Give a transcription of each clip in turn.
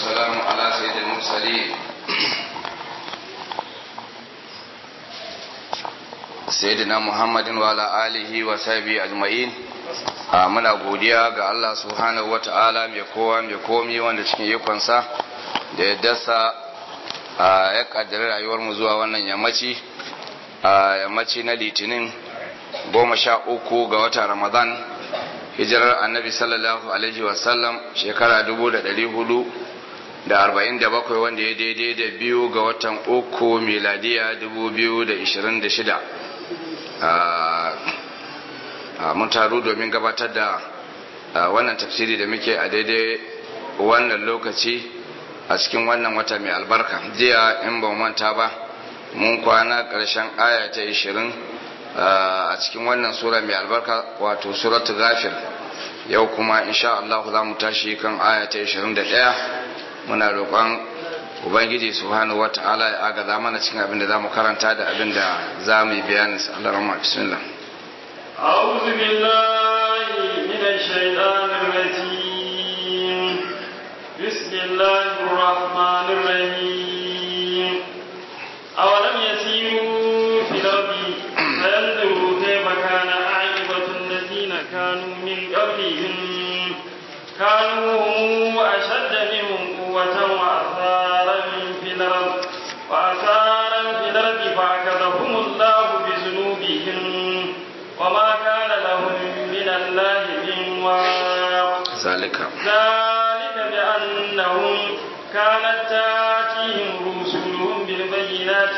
والسلام على سيد المرسلين سيدنا محمد وعلى آله وصحبه أجمعين muna godiya ga Allah subhanahu wa ta'ala mai kowa mai komi wanda cikin ikonsa da ya dasa ya kaddari rayuwarmu zuwa wannan yammaci yammaci na litinin goma sha uku ga watan ramadan hijirar annabi sallallahu alaihi wasallam shekara dubu da dari hudu da arba'in da bakwai wanda ya daidai da biyu ga watan uku miladiya dubu biyu da ishirin da shida mun taru domin gabatar da wannan tafsiri da muke a daidai wannan lokaci a cikin wannan wata mai albarka jiya in ba manta ba mun kwana ƙarshen aya ta ishirin a cikin wannan sura mai albarka wato suratu ghafir yau kuma insha Allah za mu tashi kan aya ta 21 muna roƙon ubangiji subhanahu wata'ala ya agaza mana cikin abin da zamu karanta da abin da za mu yi bayanin sa Allah rahma bismillah أعوذ بالله من الشيطان الرجيم بسم الله الرحمن الرحيم أولم يسيروا في الأرض فينظروا كيف كان عاقبة الذين كانوا من قبلهم كانوا هم أشد منهم قوة وأثارا في الأرض وأثارا في الأرض فأخذهم الله بذنوبهم وما كان لهم من الله من واق ذلك ذلك بأنهم كانت تاتيهم رسلهم بالبينات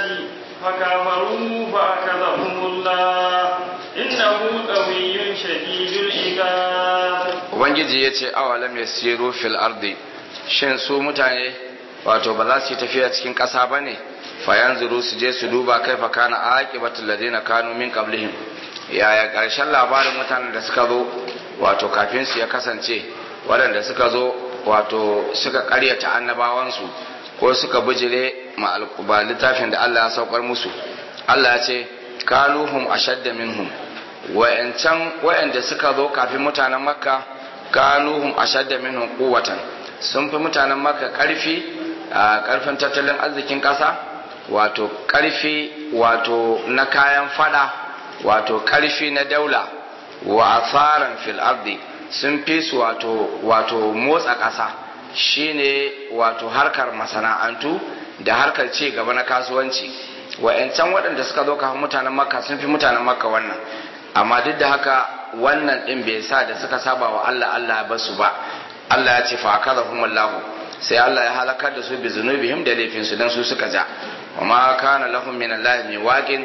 فكفروا فأخذهم الله إنه قوي شديد العقاب ubangiji ya ce awalam ya siru fil ardi shin su mutane wato ba za su yi tafiya cikin ƙasa ba ne fayan zuru su je su duba kai fa kana aqibatul ladina kanu min qablihim yaya ƙarshen labarin mutanen da suka zo wato kafin su ya kasance waɗanda suka zo wato suka ƙaryata annabawansu ko suka bijire ma littafin da Allah ya saukar musu Allah ya ce kaluhum ashadda minhum wa'ancan wa'anda suka zo kafin mutanen makka kanuhum ashadda minhum quwwatan sun fi mutanen makka karfi a karfin tattalin arzikin kasa wato karfi wato na kayan fada wato karfi na daula wa asaran fil ardi sun fi su wato wato motsa kasa shine wato harkar masana'antu da harkar ci gaba na kasuwanci wa'yancan waɗanda suka zo kafin mutanen makka sun fi mutanen makka wannan amma duk da haka wannan ɗin bai sa da suka saba wa Allah Allah ba su ba Allah ya ce fa akazahum Allah sai Allah ya halakar da su bi zunubihim da laifin su dan su suka ja wa ma kana lahum min Allah min waqin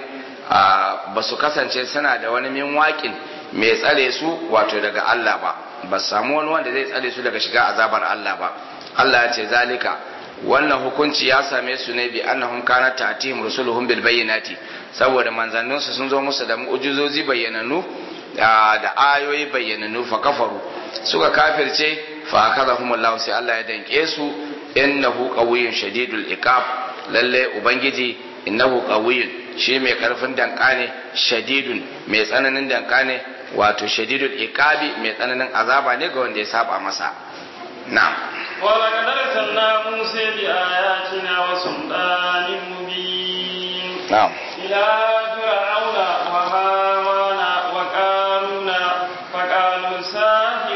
ba su kasance suna da wani min waqin mai tsare su wato daga Allah ba ba samu wani wanda zai tsare su daga shiga azabar Allah ba Allah ya ce zalika wannan hukunci ya same su ne bi annahum kanat ta'tihim rusuluhum bil bayyinati saboda manzanninsu sun zo musu da mu'jizozi bayyananu da ayoyi bayyananu fa kafaru suka kafirce fa akazahum Allah sai Allah ya danke su innahu qawiyyun shadidul iqab lalle ubangiji innahu qawiyyun shi mai karfin danka ne shadidun mai tsananin danka ne wato shadidul iqabi mai tsananin azaba ne ga wanda ya saba masa na'am ولقد أرسلنا موسى بآياتنا وسلطان مبين na'am إلى فرعون وهامان وقارون فقالوا ساحر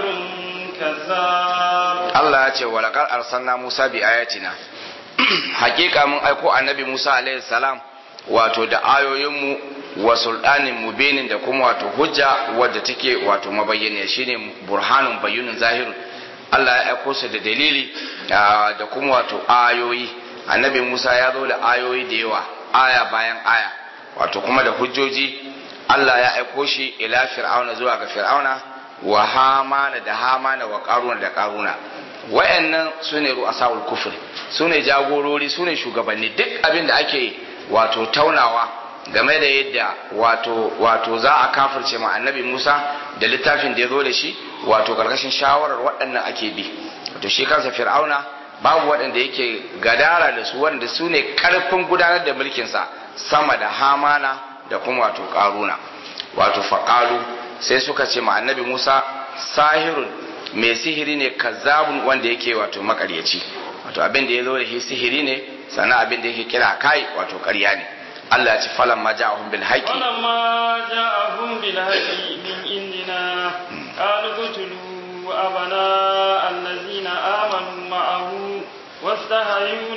كذاب Allah ya ce walakar arsalna Musa bi ayatina hakika mun aiko annabi Musa alaihi salam wato da ayoyinmu wa sultanin mubinin da kuma wato hujja wadda take wato mabayyana shine burhanun bayyinun zahirun Allah ya aiko su da dalili da kuma wato ayoyi annabi Musa ya zo da ayoyi da yawa aya bayan aya wato kuma da hujjoji Allah ya aiko shi ila fir'auna zuwa ga fir'auna wa hamana da hamana wa karuna da karuna wayannan su ne ru'asa'ul kufr su ne jagorori su ne shugabanni duk abin da ake wato taunawa game da yadda wato wato za a kafirce ma annabi Musa da littafin da ya zo da shi wato karkashin shawarar waɗannan ake bi wato shi kansa fir'auna babu waɗanda yake gadara da su wanda su ne karfin gudanar da mulkinsa sama da hamana da kuma wato karuna wato faƙalu sai suka ce ma annabi Musa sahirun mai sihiri ne kazzabun wanda yake wato makaryaci wato abin da ya zo da shi sihiri ne sannan abin da yake kira kai wato ƙarya ne Allah ya ce falan ma ja'ahum bil haqi ولما جاءهم بالهدي من عندنا قالوا اقتلوا أبناء الذين آمنوا معه واستحيوا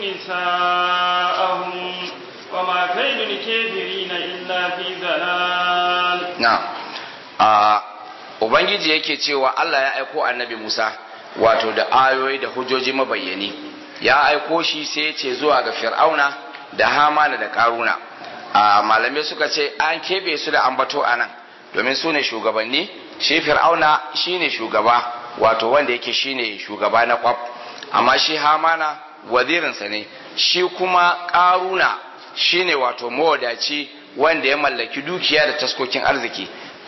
نساءهم وما كيد الكافرين إلا في ضلال na a ubangiji yake cewa Allah ya aiko annabi Musa wato da ayoyi da hujjoji mabayyani ya aiko shi sai ya ce zuwa ga fir'auna da hamana da karuna a malamai suka ce an keɓe su da ambato a nan domin su ne shugabanni shi fir'auna shi ne shugaba wato wanda yake shi ne shugaba na kwaf amma shi hamana wazirinsa ne shi kuma karuna shi ne wato mawadaci wanda ya mallaki dukiya da taskokin arziki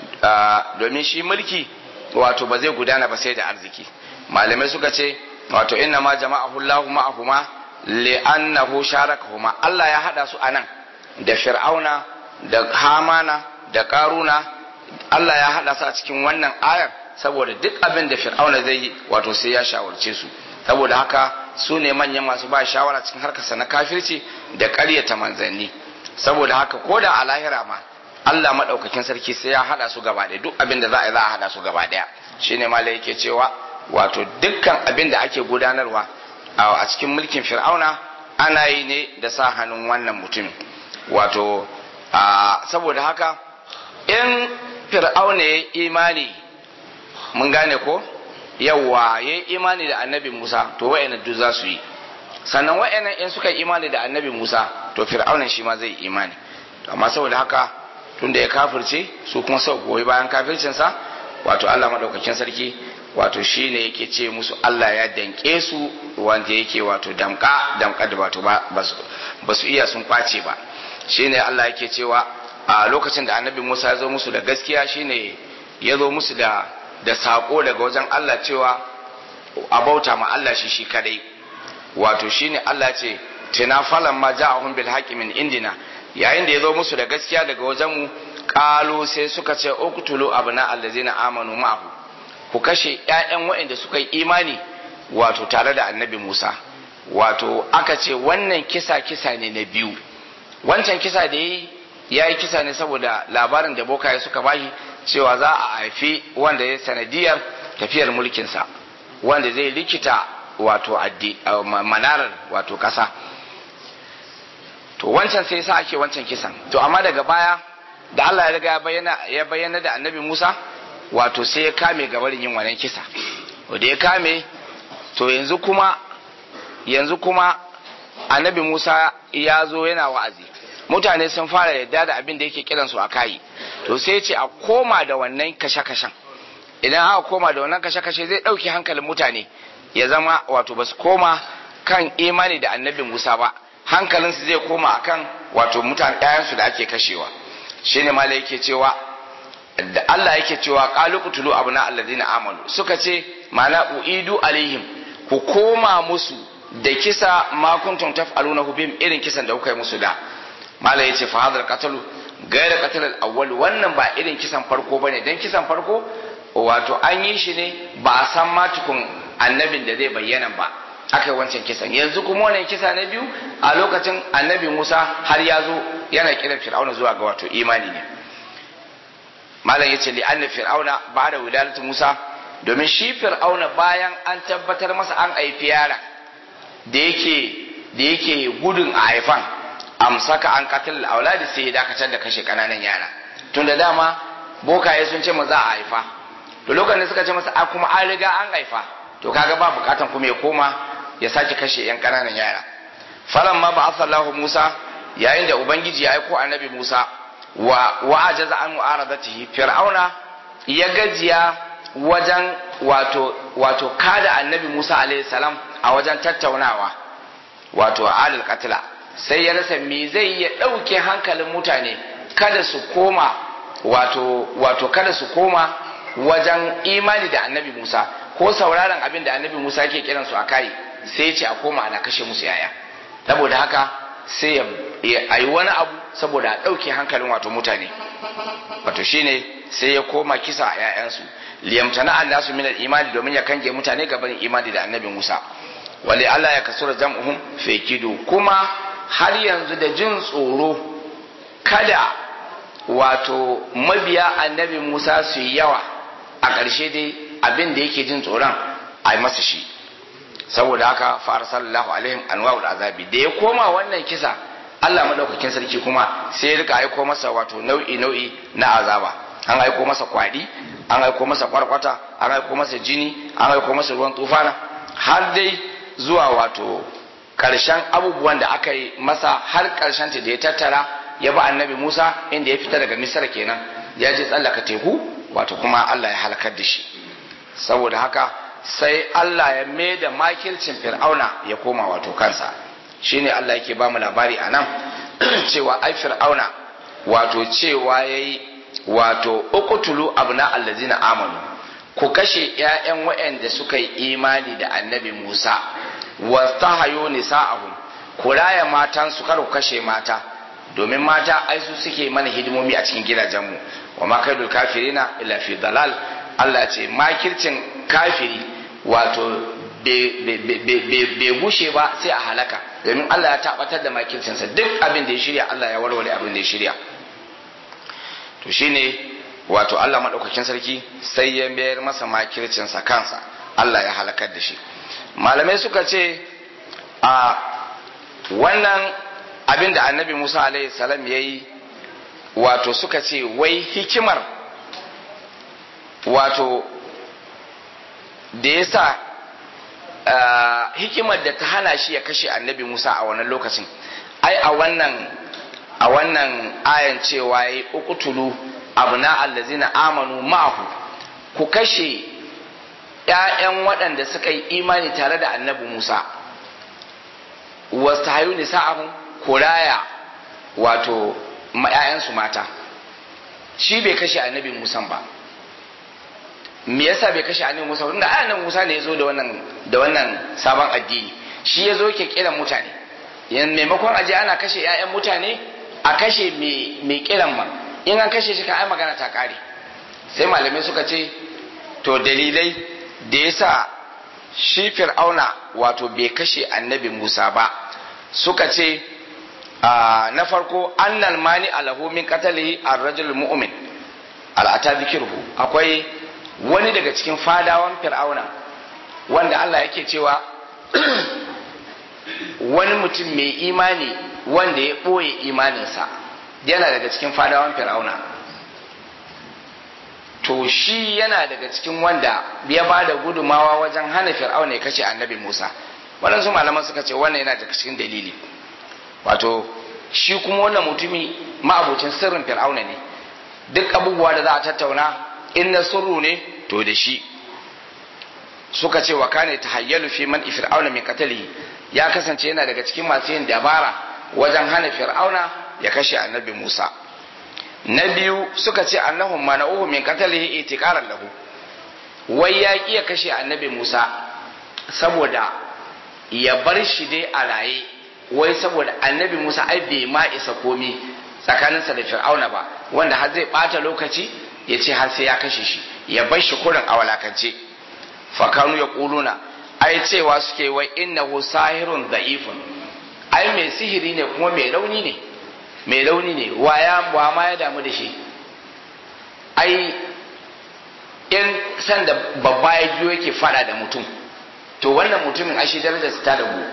domin shi mulki wato ba zai gudana ba sai da arziki malamai suka ce wato inna ma jama'ahu Allahu ma'ahuma li'annahu sharakahuma Allah ya hada su anan da Fir'auna da Hamana da Karuna Allah ya hada su a cikin wannan ayar saboda duk abin da Fir'auna zai yi wato sai ya shawarce su saboda haka su ne manyan masu ba shawara cikin harkarsa na kafirci da ƙaryata manzanni saboda haka ko da a lahira ma Allah maɗaukakin sarki sai ya haɗa su gaba ɗaya duk abin da za a yi za a haɗa su gaba ɗaya shine malai yake cewa wato dukkan abin da ake gudanarwa a cikin mulkin fir'auna ana yi ne da sa hannun wannan mutumin wato saboda haka in fir'auna ya imani mun gane ko yawa ya imani da annabi musa to wa'annan duk za su yi sannan wa'annan in suka imani da annabi musa to fir'aunan shi ma zai imani amma saboda haka tunda ya kafirce su kuma sau goyi bayan kafircinsa wato Allah maɗaukakin sarki wato shi ne yake ce musu Allah ya danke su wanda yake wato damka damka da wato ba su iya sun kwace ba shi ne Allah yake cewa a lokacin da annabi Musa ya zo musu da gaskiya shi ne ya zo musu da da saƙo daga wajen Allah cewa a bauta ma Allah shi shi kadai wato shi ne Allah ce tina falan ma ja'ahum bil haqqi min indina yayin da ya zo musu da gaskiya daga wajenmu kalu sai suka ce uktulu abna allazina amanu ma'ahu ku kashe ƴaƴan waɗanda suka yi imani wato tare da annabi Musa wato aka ce wannan kisa kisa ne na biyu wancan kisa da yi ya yi kisa ne saboda labarin da bokaye suka bashi cewa za a haifi wanda ya sanadiyar tafiyar mulkinsa wanda zai likita wato manarar wato ƙasa to wancan sai sa ake wancan kisan to amma daga baya da Allah ya riga ya bayyana da annabi Musa wato sai ya kame gabarin yin wannan kisa da ya kame to yanzu kuma yanzu kuma annabi Musa ya zo yana wa'azi mutane sun fara yadda da abin da yake kiran su a kai to sai ce a koma da wannan kashe-kashen idan aka koma da wannan kashe-kashe zai ɗauki hankalin mutane ya zama wato ba su koma kan imani da annabi Musa ba hankalinsu zai koma akan wato mutane ɗayansu da ake kashewa shine mala yake cewa da Allah yake cewa qalu qutulu abna alladhina amanu suka ce mana uidu alaihim ku koma musu da kisa ma kuntum taf'aluna bihim irin kisan da kuka yi musu da mala yace fa hadal qatalu gaira qatal al-awwal wannan ba irin kisan farko bane dan kisan farko wato an yi shi ne ba a san ma tukun annabin da zai bayyana ba aka yi wancan kisan yanzu kuma wannan kisa na biyu a lokacin annabi musa har ya zo yana kiran fir'auna zuwa ga wato imani ne malam ya ce li'anna fir'auna ba da wilalatu musa domin shi fir'auna bayan an tabbatar masa an haifi yara da yake da yake gudun a haifan amsaka an katil auladi sai ya dakatar da kashe kananan yara tun da dama bokaye sun ce za a haifa to lokacin da suka ce masa a kuma an riga an haifa to kaga ba bukatan kuma ya koma ya sake kashe yan kananan yara falan ma ba asallahu musa yayin da ubangiji ya aiko annabi musa wa wa ajaza an mu'aradatihi fir'auna ya gajiya wajen wato wato kada annabi musa alaihi salam a wajen tattaunawa wato alil qatla sai ya rasa me zai ya dauke hankalin mutane kada su koma wato wato kada su koma wajen imani da annabi musa ko sauraron abin da annabi musa yake kiransu a kai sai ya ce a koma ana kashe musu yaya saboda haka sai ya yi wani abu saboda a ɗauke hankalin wato mutane wato shine sai ya koma kisa a 'ya'yansu liyamtana an nasu minal imani domin ya kange mutane gaban imani da annabi musa wali Allah ya kasura jam'uhum fekidu kuma har yanzu da jin tsoro kada wato mabiya annabi Musa su yi yawa a ƙarshe dai abin da yake jin tsoron a yi masa shi saboda haka fara sallallahu alaihim anwa'ul azabi da ya koma wannan kisa Allah madaukakin sarki kuma sai ya rika aiko masa wato nau'i nau'i na azaba an aiko masa kwadi an aiko masa kwarkwata an aiko masa jini an aiko masa ruwan tufana har dai zuwa wato karshen abubuwan da aka yi masa har karshen ta da ya tattara ya ba annabi Musa inda ya fita daga Misra kenan ya je tsallaka teku wato kuma Allah ya halakar da shi saboda haka sai Allah ya mai da makircin fir'auna ya koma wato kansa shine Allah yake ba mu labari a nan cewa ai fir'auna wato cewa yayi wato uqtulu abna allazina amanu ku kashe ƴaƴan waɗanda suka yi imani da annabi Musa wastahayu nisa'ahum ku raya matan su kar ku kashe mata domin mata ai su suke mana hidimomi a cikin gidajenmu wa ma kaidul kafirina illa fi dalal Allah ce makircin kafiri wato bai gushe ba sai a halaka domin Allah ya tabbatar da makircinsa duk abin da ya shirya Allah ya warware abin da ya shirya to shine wato Allah maɗaukakin sarki sai ya mayar masa makircinsa kansa Allah ya halakar da shi malamai suka ce a wannan abin da annabi Musa alaihi salam ya yi wato suka ce wai hikimar wato da ya sa hikimar da ta hana shi ya kashe annabi Musa a wannan lokacin ai a wannan a wannan ayan cewa ya uqtulu abna allazina amanu ma'ahu ku kashe ƴaƴan waɗanda suka yi imani tare da annabi Musa wastahayu nisa'ahum kuraya wato ƴaƴansu mata shi bai kashe annabi Musa ba me yasa bai kashe annabi Musa tunda annabi Musa ne yazo da wannan da wannan sabon addini shi yazo yake kiran mutane yan maimakon aje ana kashe ƴaƴan mutane a kashe me me kiran ma in an kashe shi ka ai magana ta kare sai malamai suka ce to dalilai da yasa shi fir'auna wato bai kashe annabi Musa ba suka ce na farko annal mani alahu min qatalihi ar-rajul mu'min al'ata zikirhu akwai wani daga cikin fadawan fir'auna wanda Allah yake cewa wani mutum mai imani wanda ya ɓoye imaninsa yana daga cikin fadawan fir'auna to shi yana daga cikin wanda ya ba da gudumawa wajen hana fir'auna ya kashe annabi musa waɗansu malaman suka ce wannan yana daga cikin dalili wato shi kuma wannan mutumi ma'abucin sirrin fir'auna ne duk abubuwa da za a tattauna in na sirru ne to da shi suka ce wa kane ta hayyalu fi man fir'auna min qatali ya kasance yana daga cikin masu yin dabara wajen hana fir'auna ya kashe annabi Musa na biyu suka ce annahum mana'uhu min qatalihi itiqaran lahu wai ya ya kashe annabi Musa saboda ya bar shi dai a raye wai saboda annabi Musa ai bai ma isa komi tsakaninsa da fir'auna ba wanda har zai bata lokaci ya ce har sai ya kashe shi ya bar shi kurin a walakance fakanu ya kuluna ai cewa suke wai innahu sahirun da'ifun ai mai sihiri ne kuma mai rauni ne mai rauni ne waya wa ma ya damu da shi ai in san da babba ya biyo yake fada da mutum to wannan mutumin ashe darajar ta dagu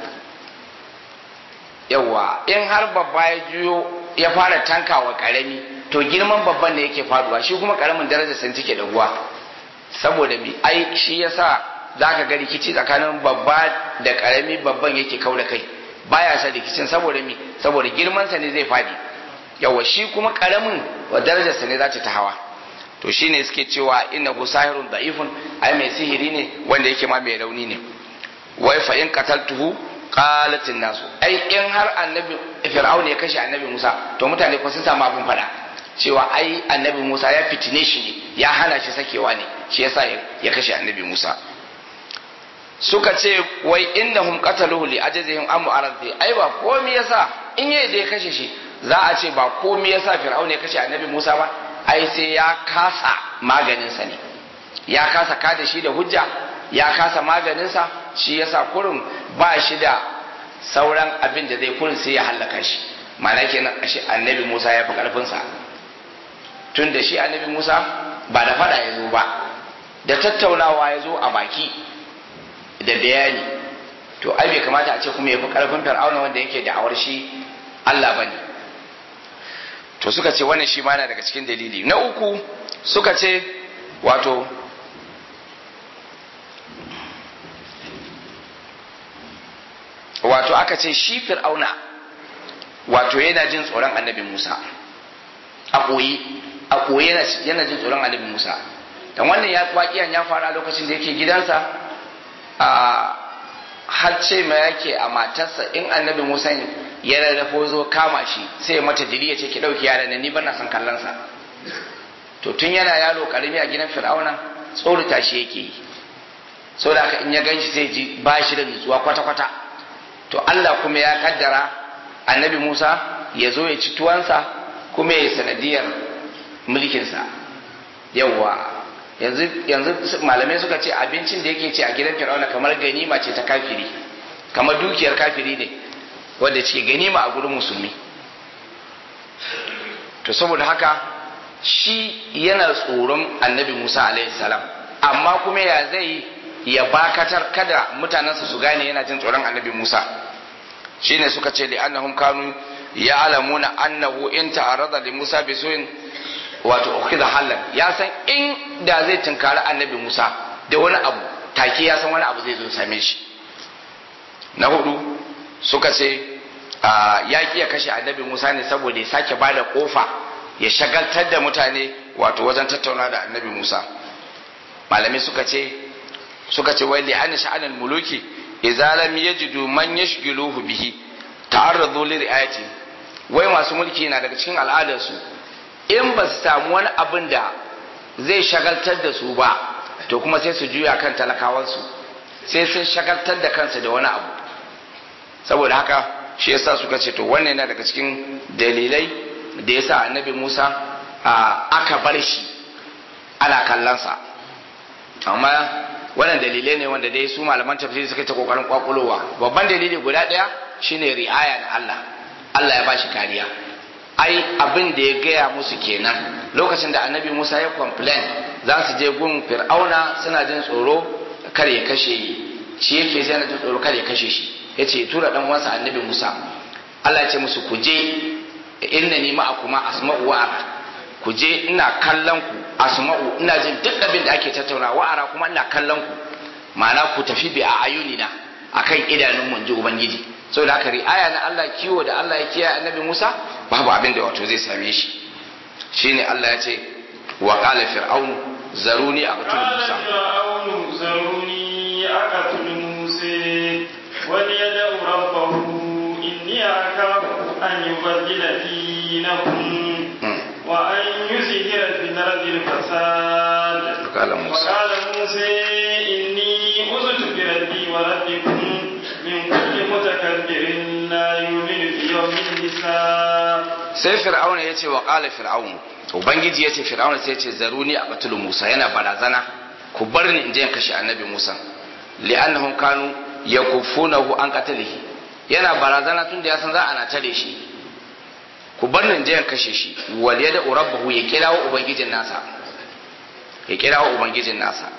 yawa in har babba ya juyo ya fara tankawa karami to girman babban ne yake faduwa shi kuma karamin darajar sun take daguwa saboda mi ai shi yasa zaka ga rikici tsakanin babba da karami babban yake kaura kai baya sa rikicin saboda mi saboda girman sa ne zai fadi yawa shi kuma karamin wa darajar sa ne za ta hawa to shine suke cewa innahu sahirun da'ifun ai mai sihiri ne wanda yake ma mai rauni ne wai fa in qataltuhu qalatin nasu ai in har annabi fir'aun ya kashe annabi Musa to mutane ko sun samu abin fada cewa ai annabi Musa ya fitine shi ne ya hana shi sakewa ne shi yasa ya kashe annabi Musa suka ce wai innahum qataluhu li ajzihim am mu'aradi ai ba komai yasa in yayi da ya kashe shi za a ce ba komai yasa fir'aun ya kashe annabi Musa ba ai sai ya kasa maganin sa ne ya kasa kada shi da hujja ya kasa maganin sa shi yasa kurin ba shi da sauran abin da zai kurin sai ya hallaka shi ma'ana kenan ashe annabi Musa ya fi karfin sa tun da shi annabi Musa ba da fada ya zo ba da tattaunawa ya zo a baki da bayani to ai bai kamata a ce kuma ya fi karfin fir'auna wanda yake da'awar shi Allah bane to suka ce wannan shi ma na daga cikin dalili na uku suka ce wato wato aka ce shi fir'auna wato yana jin tsoron annabi Musa a koyi a koyi yana jin tsoron annabi Musa dan wannan ya waƙiyan ya fara lokacin da yake gidansa a har ce ma yake a matarsa in annabi Musa ya rarrafo zo kama shi sai ya mata diri ya ce ki ɗauki yaran nan ni bana son kallon sa to tun yana yaro karami a gidan fir'auna tsorata shi yake yi saboda haka in ya ganshi sai ji ba shi da nutsuwa kwata kwata to Allah kuma ya kaddara annabi Musa ya zo ya ci tuwansa kuma ya sanadiyar mulkinsa yawwa yanzu yanzu malamai suka ce abincin da yake ci a gidan fir'auna kamar ganima ce ta kafiri kamar dukiyar kafiri ne wanda ce ganima a gurin musulmi to saboda haka shi yana tsoron annabi musa alaihi salam amma kuma ya zai ya bakatar kada mutanensa su gane yana jin tsoron annabi musa shine suka ce li'annahum kanu ya'lamuna annahu in ta'arada li musa bi su'in wato ukhidha halan ya san in da zai tunkari annabi musa da wani abu take ya san wani abu zai zo same shi na hudu suka ce ya ya kashe annabi musa ne saboda ya sake bada kofa ya shagaltar da mutane wato wajen tattauna da annabi musa malamai suka ce suka ce wai li'anna sha'anul muluki idza lam yajidu man yashghiluhu bihi ta'arradu li ri'ayati wai masu mulki na daga cikin al'adarsu in ba su samu wani abin da zai shagaltar da su ba to kuma sai su juya kan talakawansu sai sun shagaltar da kansu da wani abu saboda haka shi yasa suka ce to wannan yana daga cikin dalilai da yasa annabi Musa aka bar shi ana kallonsa amma wannan dalilai ne wanda dai su malaman tafsiri suka ta kokarin kwakulowa babban dalili guda daya shine ri'aya na Allah Allah ya bashi kariya ai abin da ya gaya musu kenan lokacin da annabi Musa ya complain za su je gun fir'auna suna jin tsoro kar ya kashe shi yake sai na jin tsoro kar ya kashe shi yace tura dan uwansa annabi Musa Allah ya ce musu ku je innani ma'akuma asma'u wa ara ku je ina kallon ku asma'u ina jin duk abin da ake tattauna wa ara kuma ina kallon ku ma'ana ku tafi bi a ayunina akan idanun mun ji ubangiji saboda haka ri'aya na Allah kiwo da Allah ya kiyaye annabi Musa babu abin da wato zai same shi shine Allah ya ce wa qala fir'aun zaruni aqtul Musa fir'aun zaruni aqtul Musa wal yad'u rabbahu inni akafu an yubaddila dinakum wa an yuzhira fil ardi al-fasad qala Musa وقال موسى إني أذت بربي وربكم من كل متكبر لا يؤمن بيوم الحساب sai fir'auna ya ce wa ƙala fir'aun ubangiji ya ce fir'auna sai ya ce zaruni a batulu musa yana barazana ku bar ni in je in kashe annabi musa li'annahum kanu yakufunahu an qatlihi yana barazana tun da ya san za a na tare shi ku bar ni in je in kashe shi wal yada rabbahu ya kirawo ubangijin nasa ya kirawo ubangijin nasa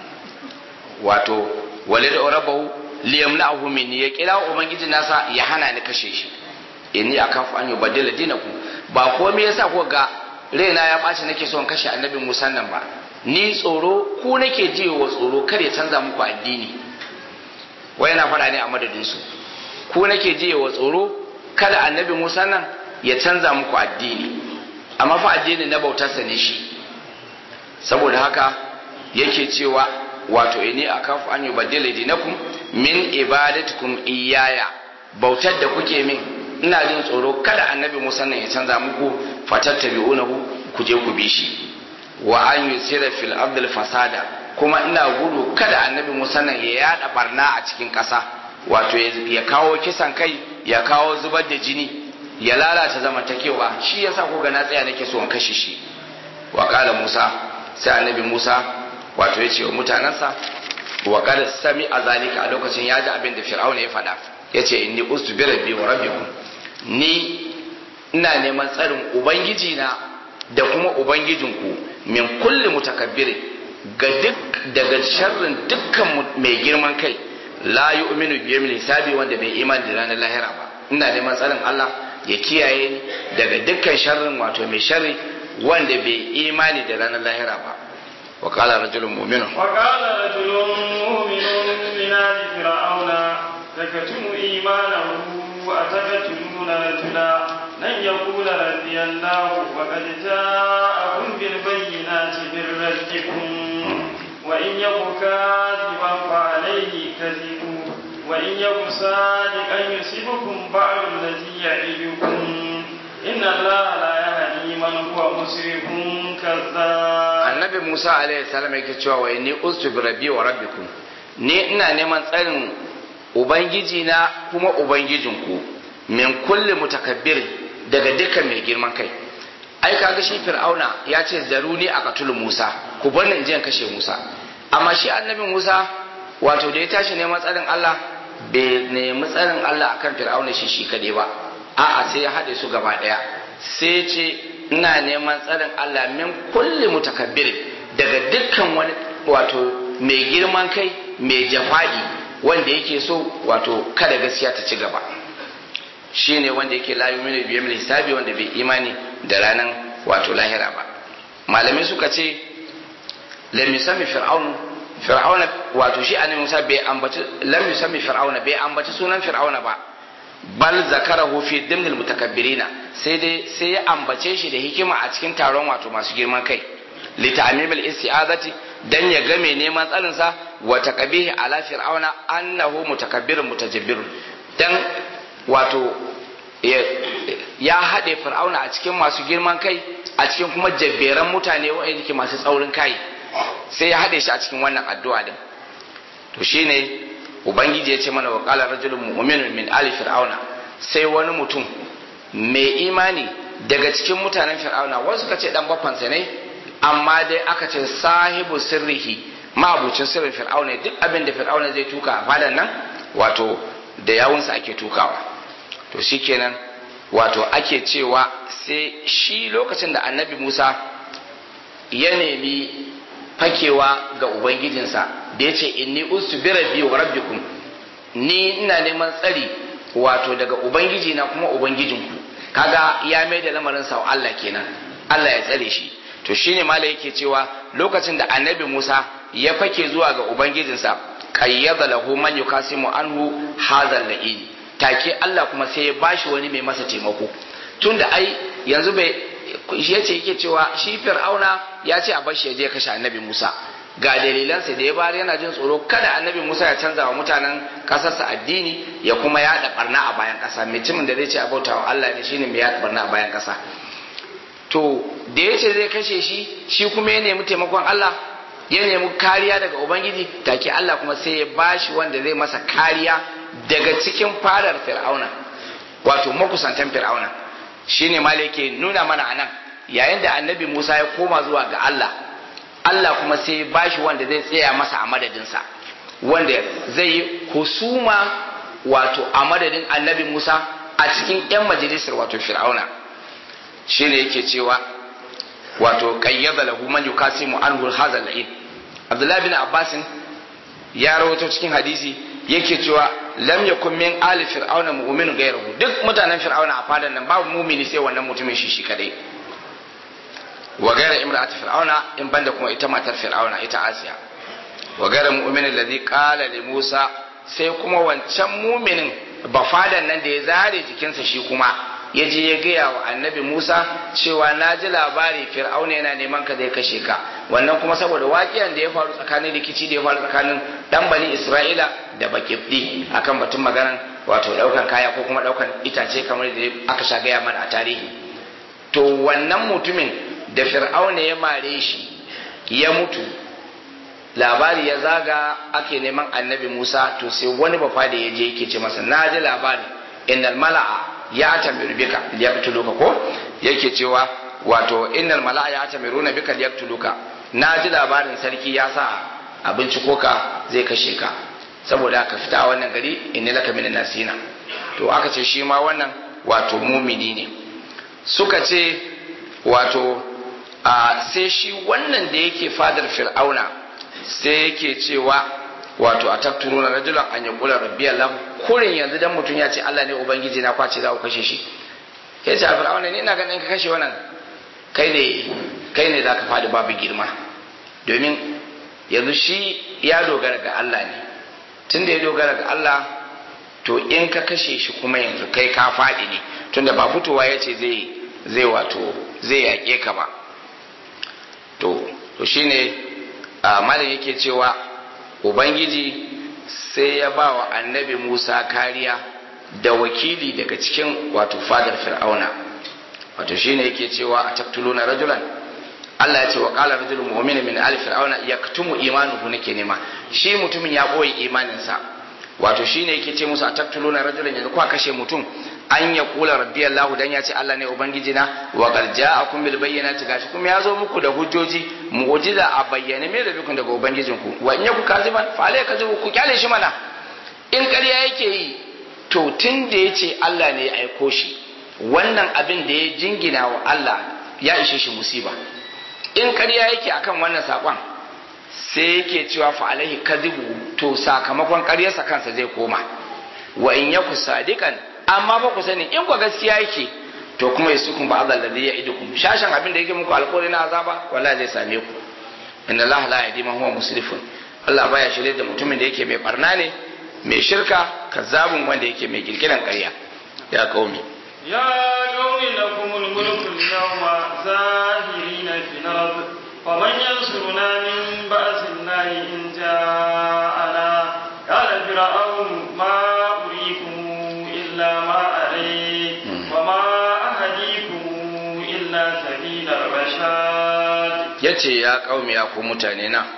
wato wal yada rabbahu liyamna'ahu minni ya kirawo ubangijin nasa ya hana ni kashe shi inni akafu an yubaddila dinakum ba komai yasa ko ga raina ya ɓaci nake son kashe annabi Musa nan ba ni tsoro ku nake ji wa tsoro kar ya canza muku addini wai yana faɗa ne a madadin su ku nake ji wa tsoro kada annabi Musa nan ya canza muku addini amma fa addini na bautarsa ne shi saboda haka yake cewa wato inni akafu an yubaddila dinakum min ibadatikum iyaya bautar da kuke min ina jin tsoro kada annabi Musa nan ya canza muku fatattabi'unahu ku je ku bi shi wa an yusira fil ardil fasada kuma ina gudu kada annabi Musa nan ya yada barna a cikin ƙasa wato ya kawo kisan kai ya kawo zubar da jini ya lalata zamantakewa shi yasa ko ga na tsaya nake so in kashe shi wa qala Musa sai annabi Musa wato ya ce wa mutanansa wa qad sami azalika a lokacin ya ji abin da fir'auna ya faɗa yace inni ustu bi rabbi wa rabbikum ni ina neman tsarin ubangiji na da kuma ubangijinku min kulli mutakabbirin ga duk daga sharrin dukkan mai girman kai la yu'minu bi yawmil hisabi wanda bai imani da ranar lahira ba ina neman tsarin Allah ya kiyaye ni daga dukkan sharrin wato mai sharri wanda bai imani da ranar lahira ba wa qala rajulun mu'minun wa qala rajulun mu'minun min ali fir'auna takatumu imanahu wa atakatuna rajula lan yaqula rabbi allah wa qad ja'akum bil bayyinati min rabbikum wa in yaku kadiban fa alayhi kadhibu وإن يكن صادقا يصيبكم بعض الذي يعدكم إن الله لا يهدي من هو مسرف كذاب النبي موسى عليه السلام yake cewa wa inni ustu bi rabbi wa rabbikum ni ina neman tsarin ubangiji na kuma ubangijinku min kulli mutakabbir daga dukkan mai girman kai ai kaga shi fir'auna ya ce zaruni a katulu musa ku bar ni in je in kashe musa amma shi annabi musa wato da ya tashi neman tsarin Allah bai nemi tsarin Allah akan fir'auna shi shi kadai ba a'a sai ya haɗe su gaba ɗaya sai ce ina neman tsarin Allah min kulli mutakabbir daga dukkan wani wato mai girman kai mai jafa'i wanda yake so wato kada gaskiya ta ci gaba shine wanda yake la yu'minu bi yawmil hisabi wanda bai imani da ranan wato lahira ba malamai suka ce lam yusammi fir'aun fir'auna wato shi annabi Musa bai ambaci lam yusammi fir'auna bai ambaci sunan fir'auna ba bal zakarahu fi dimnil mutakabbirina sai dai sai ya ambace shi da hikima a cikin taron wato masu girman kai li ta'mimil isti'azati dan ya ga mai neman tsarin sa wa taqbihi ala fir'auna annahu mutakabbirun mutajabbirun dan wato ya haɗe fir'auna a cikin masu girman kai a cikin kuma jabberan mutane waɗanda ke masu tsaurin kai sai ya haɗe shi a cikin wannan addu'a din to shine ubangiji ya ce mana wa qala rajulun mu'minun min ali fir'auna sai wani mutum mai imani daga cikin mutanen fir'auna wasu ka ce dan bafansa ne amma dai aka ce sahibu sirrihi mabucin sirrin fir'auna duk abin da fir'auna zai tuka a fadan nan wato da yawunsa ake tukawa to shikenan wato ake cewa sai shi lokacin da annabi musa ya nemi fakewa ga ubangijinsa da ya ce inni ustu bi rabbi wa rabbikum ni ina neman tsari wato daga ubangiji na kuma ubangijinku kaga ya mai da lamarin sa Allah kenan Allah ya tsare shi to shine mala yake cewa lokacin da annabi Musa ya fake zuwa ga ubangijinsa qayyada lahu man yukasimu anhu hadha la'in take Allah kuma sai ya bashi wani mai masa taimako tunda ai yanzu bai shi yace yake cewa shi fir'auna ya ce a bashi ya je kashe annabi Musa ga dalilansa da ya bari yana jin tsoro kada annabi Musa ya canza wa mutanen kasarsa addini ya kuma yaɗa barna a bayan ƙasa mutumin da zai ce abauta wa Allah ne shine mai yaɗa barna a bayan ƙasa to da ya ce zai kashe shi shi kuma ya nemi taimakon Allah ya nemi kariya daga ubangiji take Allah kuma sai ya bashi wanda zai masa kariya daga cikin fadar fir'auna wato makusantan fir'auna shine ma yake nuna mana anan yayin da annabi Musa ya koma zuwa ga Allah Allah kuma sai ya bashi wanda zai tsaya masa a madadinsa wanda zai yi husuma wato a madadin annabi Musa a cikin 'yan majalisar wato fir'auna shine yake cewa wato qayyada lahu man yukasimu anhu hadha al Abdullah bin Abbas ya rawaito cikin hadisi yake cewa lam yakun min ali fir'auna mu'minun ghayruhu duk mutanen fir'auna a fadan nan babu mu'mini sai wannan mutumin shi shi kadai wa ghayra imra'ati fir'auna in banda kuma ita matar fir'auna ita Asiya wa ghayra mu'minin alladhi qala li Musa sai kuma wancan mu'minin ba fadan nan da ya zare jikinsa shi kuma ya je ya gaya wa annabi Musa cewa na ji labari fir'auna yana neman ka zai kashe ka wannan kuma saboda waƙiyan da ya faru tsakanin rikici da ya faru tsakanin dan bani Isra'ila da bakifdi akan batun maganan wato daukan kaya ko kuma daukan itace kamar da aka sha gaya mana a tarihi to wannan mutumin da fir'auna ya mare shi ya mutu labari ya zaga ake neman annabi Musa to sai wani bafa da ya je yake ce masa na ji labari innal mala'a ya tamiru bika liyaqtuluka ko yake cewa wato innal mala'a ya tamiruna bika liyaqtuluka na ji labarin sarki ya sa a binciko ka zai kashe ka saboda ka fita a wannan gari inni laka minan nasina to aka ce shi ma wannan wato mumini ne suka ce wato a sai shi wannan da yake fadar fir'auna sai yake cewa wato a takturuna rajulan an ya kula rabbi Allah kurin yanzu dan mutum ya ce Allah ne ubangiji na kwace za ku kashe shi ya ce a fir'auna ne ina ganin ka kashe wannan kai ne kai ne za ka fadi babu girma domin yanzu shi ya dogara ga Allah ne tun da ya dogara ga Allah to in ka kashe shi kuma yanzu kai ka faɗi ne tunda ba fitowa ya ce zai zai wato zai yaƙe ka ba to to shine a malam yake cewa ubangiji sai ya ba wa annabi musa kariya da wakili daga cikin wato fadar fir'auna wato shine yake cewa a taktuluna rajulan Allah ya ce wa qala rajulun mu'minin min ali fir'auna yaktumu imanuhu nake nema shi mutumin ya boye imaninsa wato shine yake ce musu a taktuluna rajulan yanzu kwa kashe mutum an ya kula rabbi Allah dan ya ce Allah ne ubangiji na wa qad ja'akum bil bayyinati gashi kuma ya zo muku da hujjoji mu'jiza a bayyane me da bikun daga ubangijinku wa in yaku kaziban fa alai kazibu ku kyale shi mana in ƙarya yake yi to tun da ya ce Allah ne ya aiko shi wannan abin da ya jingina wa Allah ya ishe shi musiba in ƙarya yake akan wannan saƙon sai yake cewa fa alaihi kadhibu to sakamakon ƙaryarsa kansa zai koma wa in yaku sadiqan amma ba ku sani in ku gaskiya yake to kuma yasukum ba Allah ladhi ya'idukum shashan abin da yake muku alƙawari na azaba wallahi zai same ku inna Allah la yahdi man huwa musrifun Allah baya shirye da mutumin da yake mai barna ne mai shirka kazzabun wanda yake mai kirkiran ƙarya ya kaumi يا قوم لكم الملك اليوم زاهرين في الأرض ومن ينصرنا من بأس الله إن جاءنا قال فرعون ما أريكم إلا ما أري وما أهديكم إلا سبيل الرشاد yace ya kaumi ya ku mutane na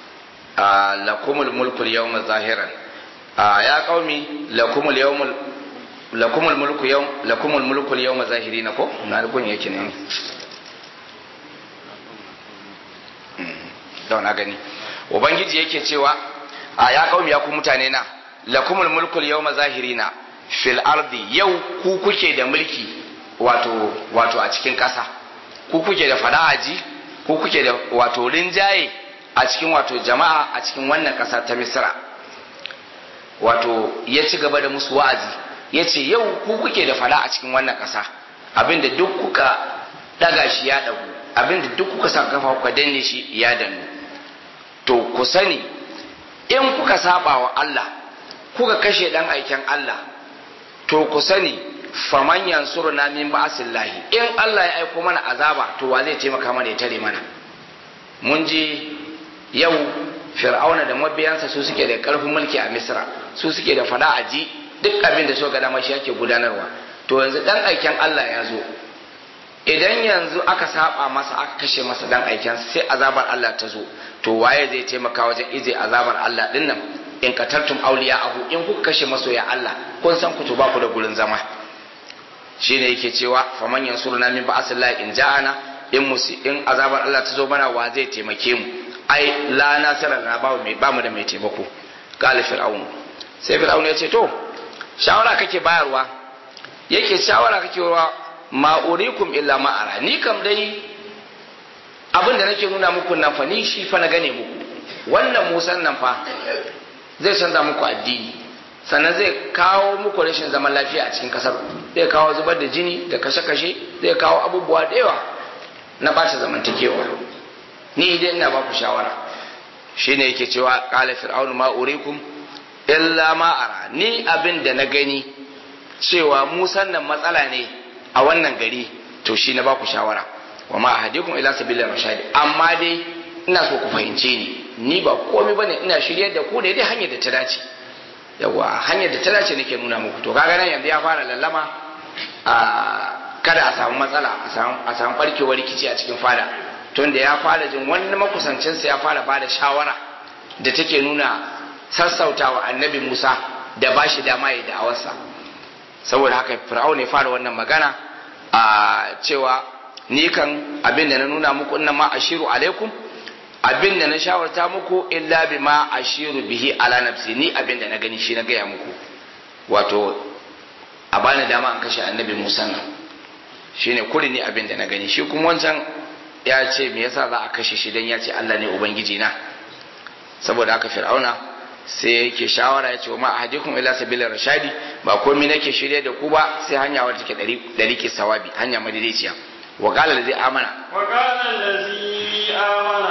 a lakumul mulku yawma zahiran a ya kaumi lakumul yawmul lakumul mulku yawm lakumul mulku yawma zahirina ko na gun yake ne da na gani ubangiji yake cewa a ya kaumi ya ku mutane na lakumul mulku yawma zahirina fil ardi yau ku kuke da mulki wato wato a cikin kasa ku kuke da fada'aji ku kuke da wato rinjaye a cikin wato jama'a a cikin wannan kasa ta misra wato ya ci gaba da musu wa'azi ya ce yau ku kuke da fada a cikin wannan ƙasa abinda duk kuka daga shi ya dagu abinda duk kuka sa kafa kuka danne shi ya dannu to ku sani in kuka saba wa Allah kuka kashe dan aiken Allah to ku sani faman yansuruna min ba'sillahi in Allah ya aiko mana azaba to wa zai taimaka mana ya tare mana mun ji yau fir'auna da mabiyansa su suke da karfin mulki a misra su suke da fada a ji duk abin da so ga dama shi yake gudanarwa to yanzu dan aiken Allah ya zo idan yanzu aka saba masa aka kashe masa dan aiken sai azabar Allah ta zo to waye zai taimaka wajen ije azabar Allah din nan in katartum auliya ahu in kuka kashe masoya Allah kun san ku to ba ku da gurin zama shine yake cewa faman yansuruna min ba'asillahi in ja'ana in musi in azabar Allah ta zo mana wa zai taimake mu ai la nasara na ba mu da mai taimako qala fir'aun sai fir'aun ya ce to shawara kake bayarwa yake shawara kake wa ma urikum illa ma ara ni kam dai abin da nake nuna muku nan fa ni shi fa na gane muku wannan musan nan fa zai canza muku addini sannan zai kawo muku rashin zaman lafiya a cikin kasar zai kawo zubar da jini da kashe-kashe zai kawo abubuwa da yawa na ɓata zamantakewa ni idan ina ba ku shawara shine yake cewa qala fir'aunu ma urikum illa ma ara ni abin da na gani cewa musan nan matsala ne a wannan gari to shi na baku shawara wa ma ahadikum ila sabila rashadi amma dai ina so ku fahimce ni ni ba komai bane ina shiryar da ku da dai hanyar da ta dace yawa hanyar da ta dace nake nuna muku to kaga nan yanzu ya fara lallama a kada a samu matsala a samu a samu barkewar rikici a cikin fada tunda ya fara jin wani makusancinsa ya fara bada shawara da take nuna sassautawa annabi Musa da ba shi dama ya da'awarsa saboda haka fir'au ne fara wannan magana a cewa ni kan abin da na nuna muku inna ma ashiru alaikum abin da na shawarta muku illa bima ashiru bihi ala nafsi ni abin da na gani shi na gaya muku wato a bani dama an kashe annabi Musa nan shine kuri ni abin da na gani shi kuma wancan ya ce me yasa za a kashe shi dan ya ce Allah ne ubangiji na saboda haka fir'auna sai yake shawara ya ce wa ma ahadikum ila sabila rashadi ba komai nake shirye da ku ba sai hanya wadda take dari dari ke sawabi hanya madaidaiciya wa qala allazi amana wa qala allazi amana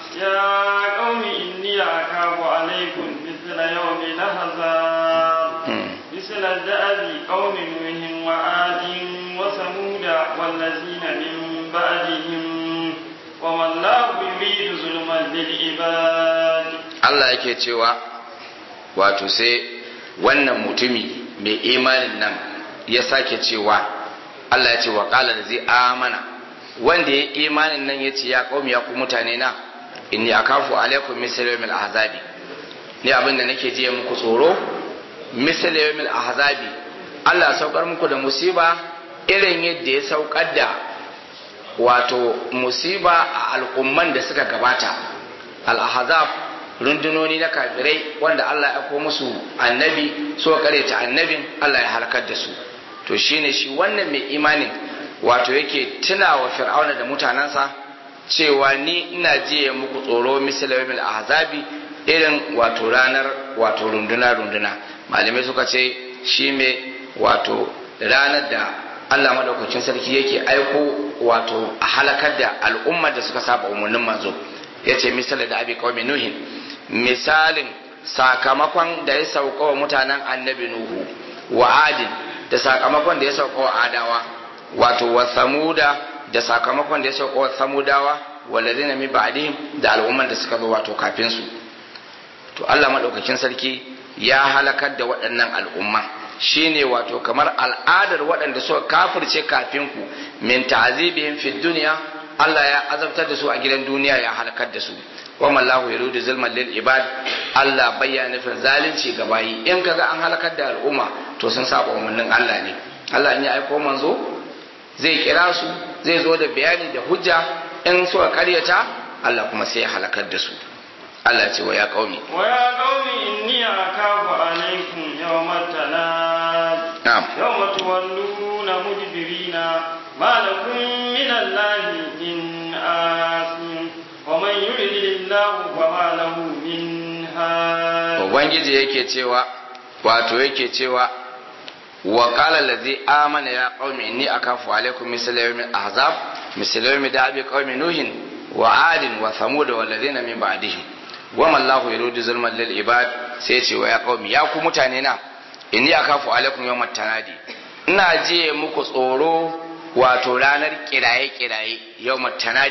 ya qaumi inni akafu alaykum mithla yawmi lahzab mithla da'abi qaumi nuhin wa adin wa samuda wallazina min ba'dihim wa man la yuridu zulman lil ibad Allah yake cewa wato sai wannan mutumi mai imanin nan ya sake cewa Allah ya ce wa qala da zai amana wanda ya imanin nan ya ce ya qaumi ya ku mutane na inni akafu alaikum misal yawmil ahzabi ni abin da nake jiya muku tsoro misal yawmil ahzabi Allah saukar muku da musiba irin yadda ya saukar da wato musiba a al'umman da suka gabata al-ahzab rundunoni na kafirai wanda Allah ya ko musu annabi so ta annabin Allah ya halakar da su to shine shi wannan mai imanin wato yake tuna wa fir'auna da mutanensa cewa ni ina jiye muku tsoro misalawil ahzabi irin wato ranar wato runduna runduna malamai suka ce shi mai wato ranar da Allah madaukakin sarki yake aiko wato a halakar da al'ummar da suka saba umarnin manzo yace misali da abi qaumi nuhin misalin sakamakon da ya sauka wa mutanen annabi Nuhu wa adin da sakamakon da ya sauka wa adawa wato wa samuda da sakamakon da ya sauka wa samudawa walladina min ba'dihim da al'umman da suka zo wato kafin su to Allah madaukakin sarki ya halakar da waɗannan al'umma shine wato kamar al'adar waɗanda suka kafirce kafin ku min ta'zibihim fid dunya Allah ya azabtar da su a gidan duniya ya halakar da su wa mallahu yuridu zulman lil ibad Allah bayyana nufin zalunci ga bayi in kaga an halakar da al'umma to sun saba umarnin Allah ne Allah in ya aiko manzo zai kira su zai zo da bayani da hujja in suka karyata Allah kuma sai ya halakar da su Allah ce wa ya qaumi wa ya qaumi inni akafu alaykum yawmat tanad na'am yawma tuwalluna mudbirina ma lakum min allahi min asim ومن يرد الله فما له من هاد ubangiji yake cewa wato yake cewa wa qala allazi amana ya qaumi inni akafu alaikum misla yawmi ahzab misla yawmi da'abi qaumi nuhin wa adin wa thamud wal ladina min ba'dihim wa man lahu yuridu zulman lil ibad sai ce wa ya qaumi ya ku mutane na inni akafu alaikum yawmat tanadi ina jiye muku tsoro wato ranar kiraye kiraye yawmat tanadi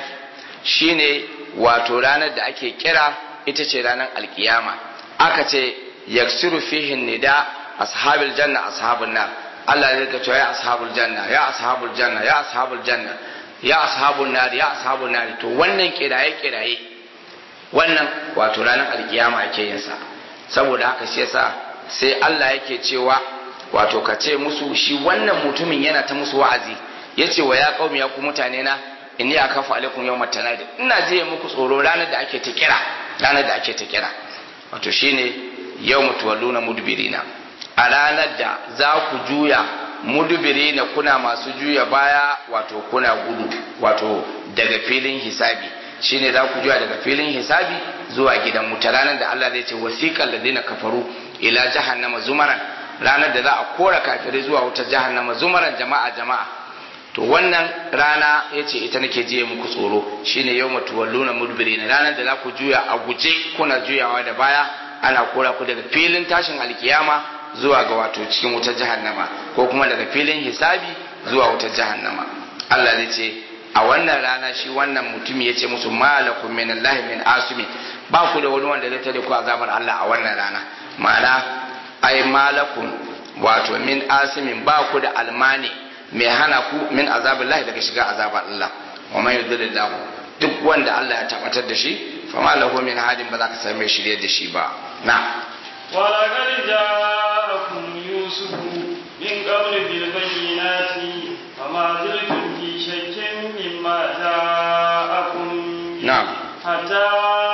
shine wato ranar da ake kira ita ce ranar alkiyama aka ce yaksiru fihin nida ashabil janna ashabun nar Allah ya rika cewa ya ashabul janna ya ashabul janna ya ashabul janna ya ashabun nar ya ashabun nar to wannan kiraye kiraye wannan wato ranar alkiyama ake yin sa saboda haka shi yasa sai Allah yake cewa wato ka ce musu shi wannan mutumin yana ta musu wa'azi yace wa ya qaumi ya ku mutane na inni akafu alaikum yawmat tanadi ina je muku tsoro ranar da ake ta kira ranar da ake ta kira wato shine yawmu tuwalluna mudbirina a ranar da za ku juya mudbirina kuna masu juya baya wato kuna gudu wato daga filin hisabi shine za ku juya daga filin hisabi zuwa gidan wuta ranar da Allah zai ce wasiqal ladina kafaru ila jahannama zumaran ranar da za a kora kafirai zuwa wutar jahannama zumaran jama'a jama'a to wannan rana ya ce ita nake jiye muku tsoro shine yau matuwalluna mudbirin ranar da za ku juya a guje kuna juyawa da baya ana kora ku daga filin tashin alkiyama zuwa ga wato cikin wutar jahannama ko kuma daga filin hisabi zuwa wutar jahannama Allah zai ce a wannan rana shi wannan mutum ya ce musu malakum min Allah min asumi ba ku da wani wanda zai tare ku azabar Allah a wannan rana ma'ana ai malakum wato min asimin ba ku da almani mai hana ku min azabin lahi daga shiga azabar Allah wa man yudhilillah duk wanda Allah ya tabbatar da shi fa ma lahu min hadin ba za ka same shirye da shi ba na wa laqad ja'akum yusuf min qabl bil bayyinati fama zaltum fi shakkin mimma ja'akum na'am hatta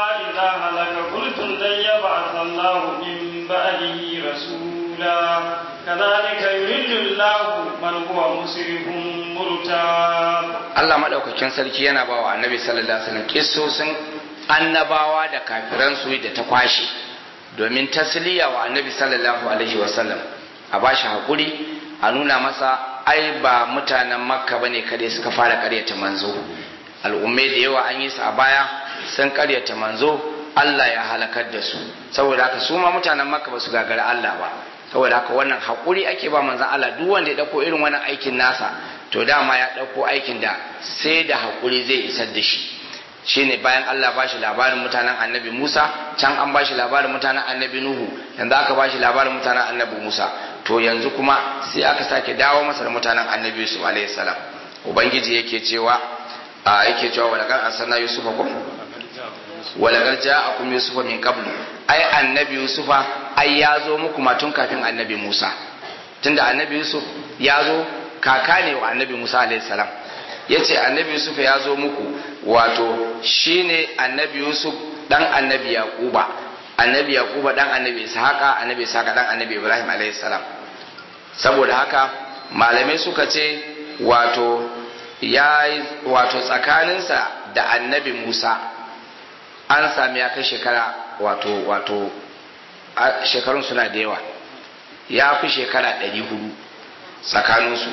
الله من بعده رسولا كذلك يرد الله من هو مسرف مرتاب Allah madaukakin sarki yana bawa annabi sallallahu alaihi wasallam kissosin annabawa da kafiran su da ta kwashe domin tasliya wa annabi sallallahu alaihi wasallam a bashi hakuri a nuna masa ai ba mutanen makka bane kadai suka fara karyata manzo al'ummai da yawa an yi su a baya sun karyata manzo Allah ya halakar da su saboda haka su ma mutanen makka ba su gagara Allah ba saboda haka wannan hakuri ake ba manzon Allah duk wanda ya dauko irin wannan aikin nasa to dama ya dauko aikin da sai da hakuri zai isar da shi shine bayan Allah bashi labarin mutanen annabi Musa can an bashi labarin mutanen annabi Nuhu yanzu aka bashi labarin mutanen annabi Musa to yanzu kuma sai aka sake dawo masa da mutanen annabi Yusuf alaihi salam ubangiji yake cewa a yake cewa walakar arsalna yusufa kum walakar ja'akum yusufa min qablu ai annabi yusufa ai ya zo muku ma tun kafin annabi Musa tunda annabi Yusuf ya zo kaka ne wa annabi Musa alaihi salam yace annabi Yusuf ya zo muku wato shine annabi Yusuf dan annabi Yaquba annabi Yaquba dan annabi Ishaqa annabi Ishaqa dan annabi Ibrahim alaihi salam saboda haka malamai suka ce wato ya wato tsakaninsa da annabi Musa an sami ya kai shekara wato wato shekarun suna da yawa ya fi shekara ɗari hudu tsakaninsu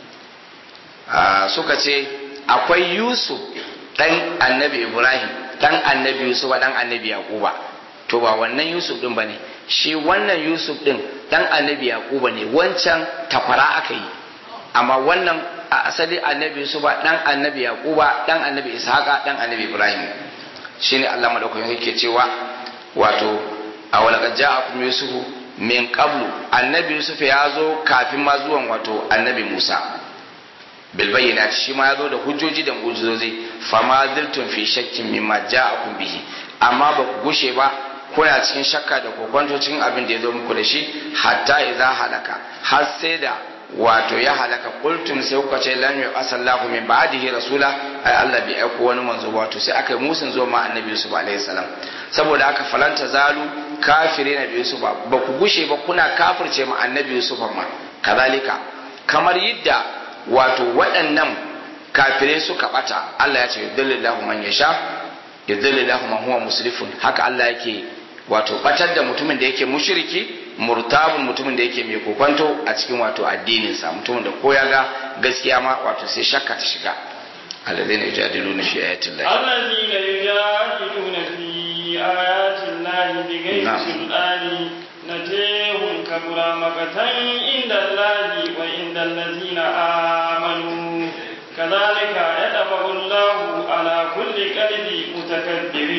suka ce akwai yusuf ɗan annabi ibrahim ɗan annabi yusuf ɗan annabi yaquba to ba wannan yusuf ɗin ba ne shi wannan yusuf ɗin ɗan annabi yaquba ne wancan takwara aka yi amma wannan a asali annabi yusuf ɗan annabi yaquba ɗan annabi ishaqa ɗan annabi ibrahim shine allah madaukakin yake cewa wato a walaqad ja'akum yusufu min qablu annabi yusuf ya zo kafin ma zuwan wato annabi musa bil bayyinati shi ma ya zo da hujjoji da mu'jizozi fama ziltum fi shakkin mimma ja'akum bihi amma ba ku gushe ba kuna cikin shakka da kokonto cikin abin da ya zo muku da shi hatta idza halaka har sai da wato ya halaka qultum sai kuka ce lam yu'asallahu min ba'dihi rasula ai Allah bai aiko wani manzo ba to sai aka yi musun zo ma annabi Yusuf alaihi salam saboda haka falanta zalu kafire na Yusuf ba ku gushe ba kuna kafirce ma annabi Yusuf ma kazalika kamar yadda wato waɗannan kafirai suka bata Allah ya ce yudillillahu man yasha yudillillahu man huwa musrifun haka Allah yake wato batar da mutumin da yake mushriki murtabun mutumin da yake mai kokonto a cikin wato addininsa mutumin da ko ya ga gaskiya ma wato sai shakka ta shiga alladhina yujadiluna fi ayati llahi alladhina yujadiluna fi ayati llahi bighayri sultani natehum kabura makatan inda allahi wa inda allazina amanu كذلك يطبع الله على كل قلب متكبر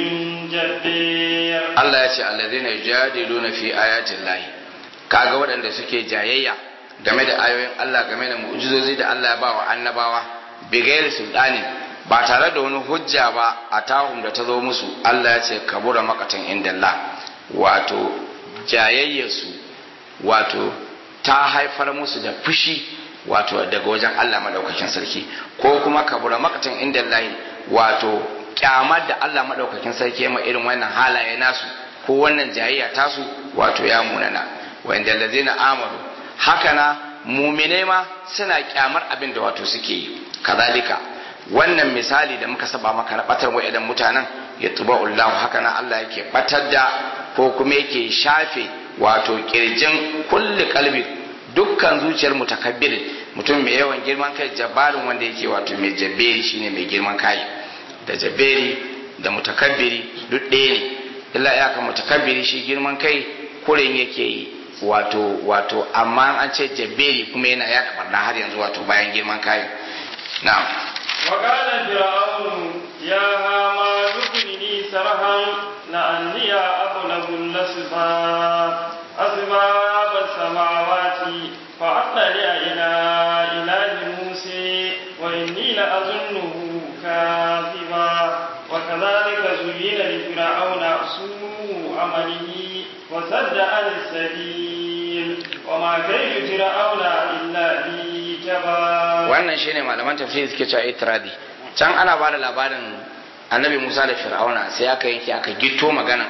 جبير Allah ya ce alladhina yujadiluna fi ayati llahi kaga waɗanda suke jayayya game da ayoyin Allah game da mu'jizozi da Allah ya ba wa annabawa bigayar sultani ba tare da wani hujja ba a tahum da ta zo musu Allah ya ce kabura makatan inda Allah wato jayayyarsu wato ta haifar musu da fushi wato daga wajen Allah madaukakin sarki ko kuma kabura makatan inda Allah wato kyamar da Allah madaukakin sarki ya ma irin wannan halaye nasu ko wannan jayayya tasu wato ya munana wanda lazina amanu haka na mumine ma suna kyamar abin da wato suke yi kazalika wannan misali da muka saba maka na batar wa'idan mutanen ya tuba Allah haka na Allah yake batar da ko kuma yake shafe wato kirjin kulli kalbi dukkan zuciyar mutakabbir mutum mai yawan girman kai jabarin wanda yake wato mai jabberi shine mai girman kai da jabberi da mutakabbiri duk ɗaya ne illa ya ka mutakabbiri shi girman kai kuren yake yi wato wato amma an ce jabberi kuma yana ya kamar na har yanzu wato bayan girman kai na'am وقال فرعون يا هامان ابن لي سرحا لعلي أبلغ الأسباب أسباب السماوات فأطلع إلى إله موسى وإني لأظنه كاذبا وكذلك زين لفرعون سوء عمله وصد عن السبيل وما كيد فرعون إلا في تباب wannan shine malaman tafsiri suke cewa itradi can ana bada labarin annabi Musa da Fir'auna sai aka yanke aka gitto magana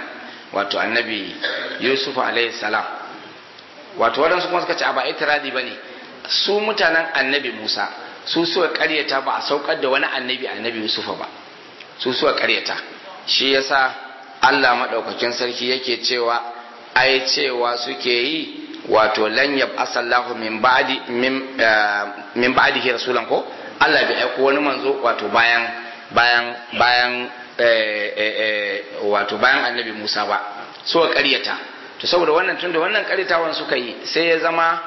wato annabi yusuf alaihi salam wato waɗansu kuma suka ce a ba itiradi ba ne su mutanen annabi musa su suka karyata ba a saukar da wani annabi annabi yusuf ba su suka karyata shi yasa allah maɗaukakin sarki yake cewa ai cewa suke yi wato lan yab asallahu min ba'di min ba'dihi rasulan ko Allah bai aiko wani manzo wato bayan bayan bayan wato bayan annabi Musa ba so ƙaryata to saboda wannan tunda wannan ƙaryatawan suka yi sai ya zama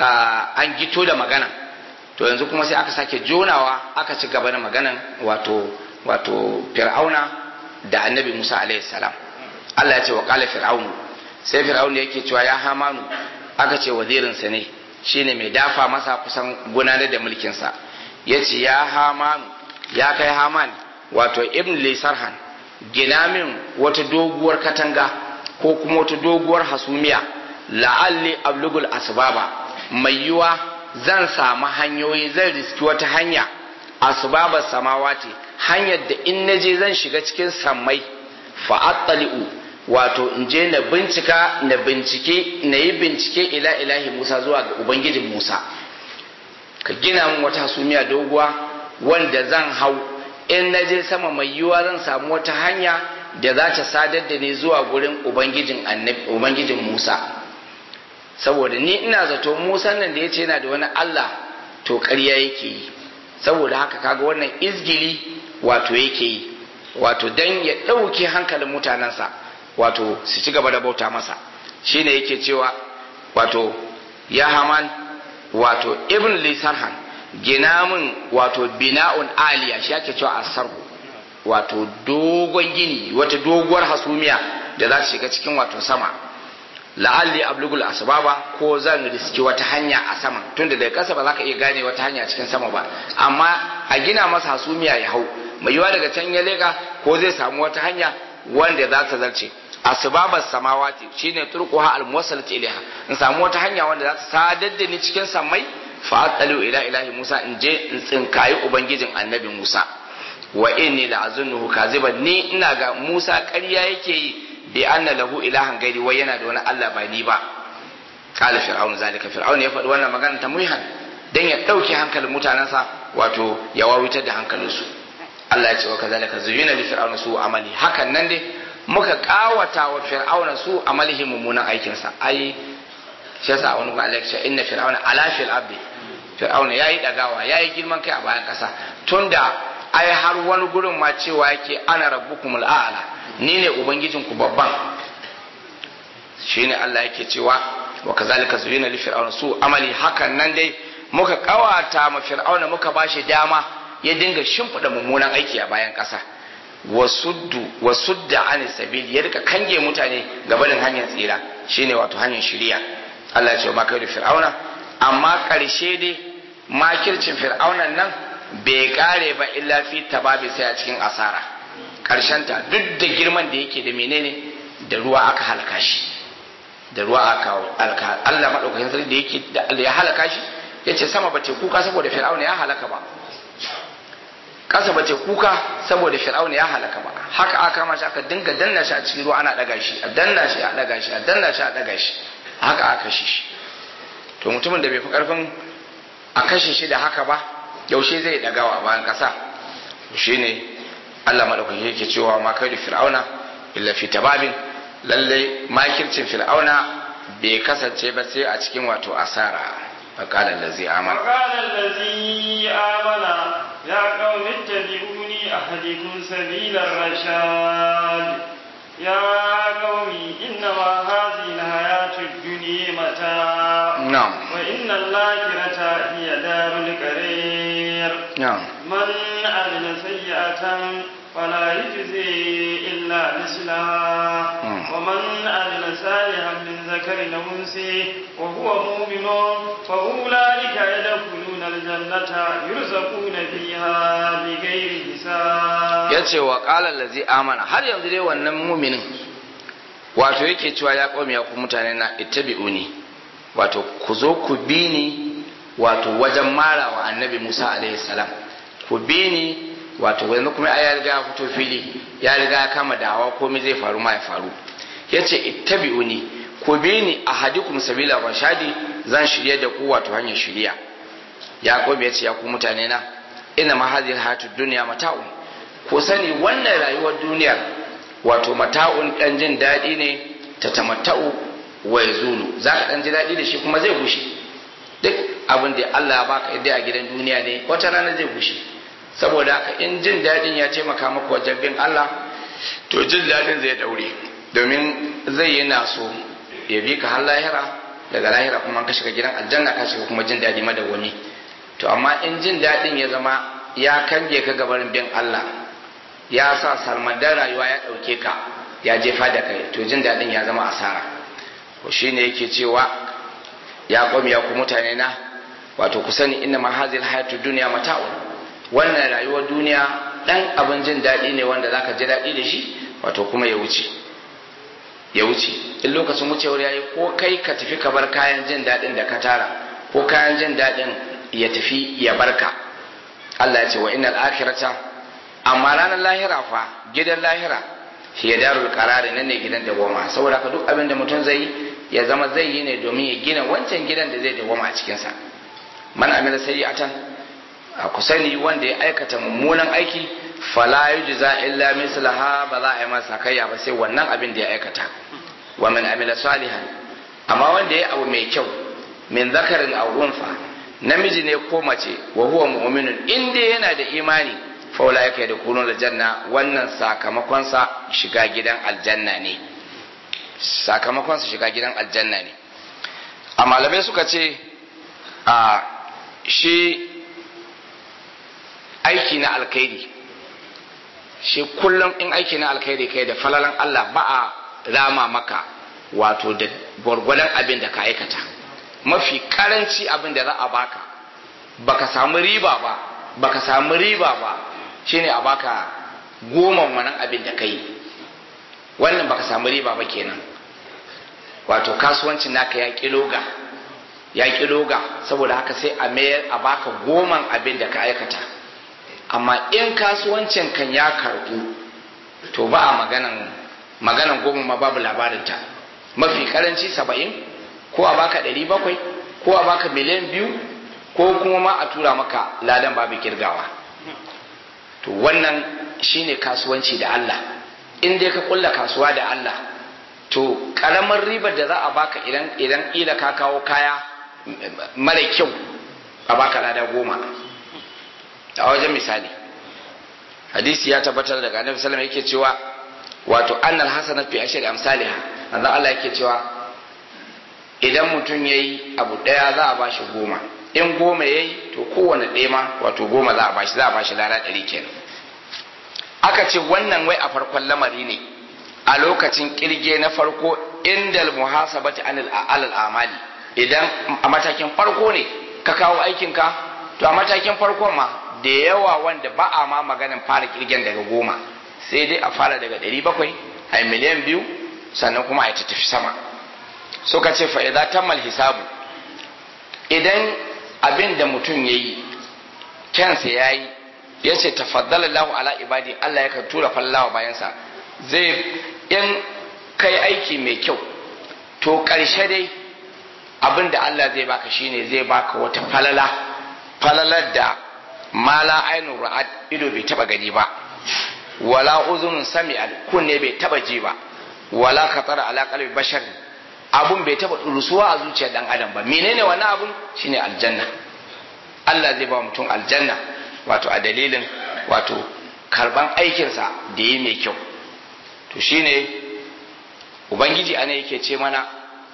an gito da magana to yanzu kuma sai aka sake jonawa aka ci gaba da maganan wato wato fir'auna da annabi Musa alaihi salam Allah ya ce wa qala fir'aunu sai fir'aunu yake cewa ya hamanu aka ce wazirinsa ne shine mai dafa masa kusan gudanar da mulkinsa ya ce ya hamanu ya kai haman wato ibn lisarhan gina min wata doguwar katanga ko kuma wata doguwar hasumiya la'alli ablugul asbaba mai yiwa zan samu hanyoyi zan riski wata hanya asbabar samawati hanyar da in naje zan shiga cikin sammai fa'attali'u wato in je na bincika na bincike na yi bincike ila ilahi musa zuwa ga ubangijin musa ka gina min wata hasumiya doguwa wanda zan hau in na je sama mai yiwuwa zan samu wata hanya da za ta sadar da ni zuwa gurin ubangijin ubangijin musa saboda ni ina zato musa nan da ya ce yana da wani allah to ƙarya yake yi saboda haka kaga wannan izgili wato yake yi wato dan ya ɗauke hankalin mutanensa wato su ci gaba da bauta masa shine yake cewa wato ya haman wato ibn lisarhan gina min wato bina'un aliya shi ake cewa asarhu wato dogon gini wata doguwar hasumiya da za ta shiga cikin wato sama la'alli ablugul asbaba ko zan riski wata hanya a sama tunda daga kasa ba za ka iya gane wata hanya cikin sama ba amma a gina masa hasumiya ya hau mai yiwa daga can ya leka ko zai samu wata hanya wanda za ta zarce asbabar samawati shine turquha almuwassalat ilaiha in samu wata hanya wanda za ta sadar da ni cikin samai fa atalu ila ilahi musa in je in tsinkayi ubangijin annabi musa wa inni la azunnuhu kaziban ni ina ga musa ƙarya yake yi bi anna lahu ilahan gairi wai yana da wani Allah ba ni ba qala fir'aun zalika fir'aun ya faɗi wannan magana ta muhan dan ya dauke hankalin mutanensa wato ya wawitar da hankalinsu Allah ya ce wa kazalika zuyina li fir'auna su amali hakan nan dai muka kawata wa fir'auna su amalihi mummunan aikinsa ai shi yasa wani ba Allah ya inna fir'auna ala fil abdi fir'auna yayi dagawa yayi girman kai a bayan kasa tunda ai har wani gurin ma cewa yake ana rabbukumul a'la ni ne ubangijinku babban shine Allah yake cewa wa kazalika zuyina li fir'auna su amali hakan nan dai muka kawata ma fir'auna muka bashi dama ya dinga shimfida mummunan aiki a bayan kasa wasuddu wasudda an sabil ya rika kange mutane gabanin hanyar tsira shine wato hanyar shiriya Allah ya ce ma kai da fir'auna amma karshe dai makircin fir'aunan nan bai kare ba illa fi tababi sai a cikin asara ta duk da girman da yake da menene da ruwa aka halaka shi da ruwa aka halaka Allah madaukakin sarki da yake da ya halaka shi yace sama bace kuka saboda fir'auna ya halaka ba kasa bace kuka saboda fir'auna ya halaka ba haka aka kama shi aka dinga danna shi a cikin ruwa ana daga shi a danna shi a daga shi a danna shi a daga shi haka aka kashe shi to mutumin da bai fi karfin a kashe shi da haka ba yaushe zai dagawa a bayan kasa shine Allah madaukaki yake cewa ma kai da fir'auna illa fi tababin lalle makircin fir'auna bai kasance ba sai a cikin wato asara فقال الذي آمن وقال الذي آمن يا قوم اتبعوني أهدكم سبيل الرشاد يا قوم إنما هذه الحياة الدنيا متاع نعم وإن الآخرة هي دار القرير نعم من عمل سيئة فلا يجزي إلا مثلها مم. ومن عمل صالحا من ذكر أو أنثى وهو مؤمن فأولئك يدخلون الجنة يرزقون فيها بغير حساب ya ce wa ƙalar lazi amana har yanzu dai wannan muminin wato yake cewa ya ƙwame ya ku mutane na ittabi'uni wato ku zo ku bi ni wato wajen mara wa annabi musa alaihi salam ku bi ni wato yanzu kuma ya riga ya fito fili ya riga ya kama dawa komai zai faru ma ya faru yace ittabi'uni ku bi ni ahadikum sabila rashadi zan shirye da ku wato hanyar shiriya yaqub yace ya ku mutane na ina ma hadhihi hayatud dunya mata'un ku sani wannan rayuwar duniyar wato mata'un dan jin daɗi ne ta tamatta'u wa yazulu za ka dan ji daɗi da shi kuma zai gushe duk abin da Allah ya baka idai a gidan duniya ne wata rana zai gushe saboda haka in jin daɗin ya taimaka maka wajen bin Allah to jin daɗin zai daure domin zai yi naso ya bi ka har lahira daga lahira kuma ka shiga gidan aljanna ka shiga kuma jin daɗi madawwami to amma in jin daɗin ya zama ya kange ka gabarin bin Allah ya sa salmadan rayuwa ya ɗauke ka ya jefa da kai to jin daɗin ya zama asara ko shine yake cewa ya kwami ya ku mutane na wato ku sani inna ma hazil hayatu dunya mata'un wannan rayuwar duniya dan abin jin daɗi ne wanda zaka ji daɗi da shi wato kuma ya wuce ya wuce in lokacin wucewar yayi ko kai ka tafi ka bar kayan jin daɗin da ka tara ko kayan jin daɗin ya tafi ya barka Allah ya ce wa innal akhirata amma ranar lahira fa gidan lahira hiya darul qarari nan ne gidan da goma saboda ka duk abin da mutum zai ya zama zai yi ne domin ya gina wancan gidan da zai dawoma a cikin sa man amila sayyi'atan a kusani wanda ya aikata mummunan aiki fala yujza illa mislaha ba za a yi masa kayya ba sai wannan abin da ya aikata wa man amila salihan amma wanda ya abu mai kyau min zakarin aw unfa namiji ne ko mace wa huwa mu'minun in dai yana da imani fa ulaika yadkhuluna aljanna wannan sakamakon sa shiga gidan aljanna ne sakamakon sa shiga gidan aljanna ne a malamai suka ce a shi aiki na alkhairi shi kullum in aiki na alkhairi kai da falalan Allah ba a rama maka wato da gwargwadon abin da ka aikata mafi karanci abin da za a baka baka samu riba ba baka samu riba ba shine a baka goma wannan abin da kai wannan baka samu riba ba kenan wato kasuwancin naka ya kiloga ya kiloga saboda haka sai a mayar a baka goman abin da ka aikata amma in kasuwancin kan ya karbu to ba a maganan maganan goma ma babu labarinta mafi karanci saba'in ko a baka ɗari bakwai ko a baka miliyan biyu ko kuma ma a tura maka ladan babu kirgawa to wannan shine kasuwanci da Allah in dai ka kulla kasuwa da Allah to karamar ribar da za a baka idan idan ila ka kawo kaya mara kyau a baka lada goma a wajen misali hadisi ya tabbatar daga annabi sallallahu yake cewa wato annal hasanat fi ashri amsalha manzo Allah yake cewa idan mutum yayi abu daya za a bashi goma in goma yayi to kowane ɗaya ma wato goma za a bashi za a bashi lada ɗari kenan aka ce wannan wai a farkon lamari ne a lokacin kirge na farko indal muhasabati anil alal amali idan a matakin farko ne ka kawo aikinka to a matakin farkon ma da yawa wanda ba a ma maganin fara kirgen daga goma sai dai a fara daga ɗari bakwai a miliyan biyu sannan kuma a ta tafi sama suka ce fa'iza tammal hisabu idan abin da mutum ya yi kyansa ya yi ya ce tafaddala lahu ala ibadi Allah yakan tura fallawa bayansa zai in kai aiki mai kyau to ƙarshe dai abin da Allah zai baka shine zai baka wata falala falalar da mala ainihin ra'ad ido bai taba gani ba wala uzunun sami'al kunne bai taba ji ba wala khatara ala qalbi bashar abun bai taba rusuwa a zuciyar dan adam ba menene wannan abun shine aljanna Allah zai ba mutum aljanna wato a dalilin wato karban aikinsa da yi mai kyau to shine ubangiji ana yake ce mana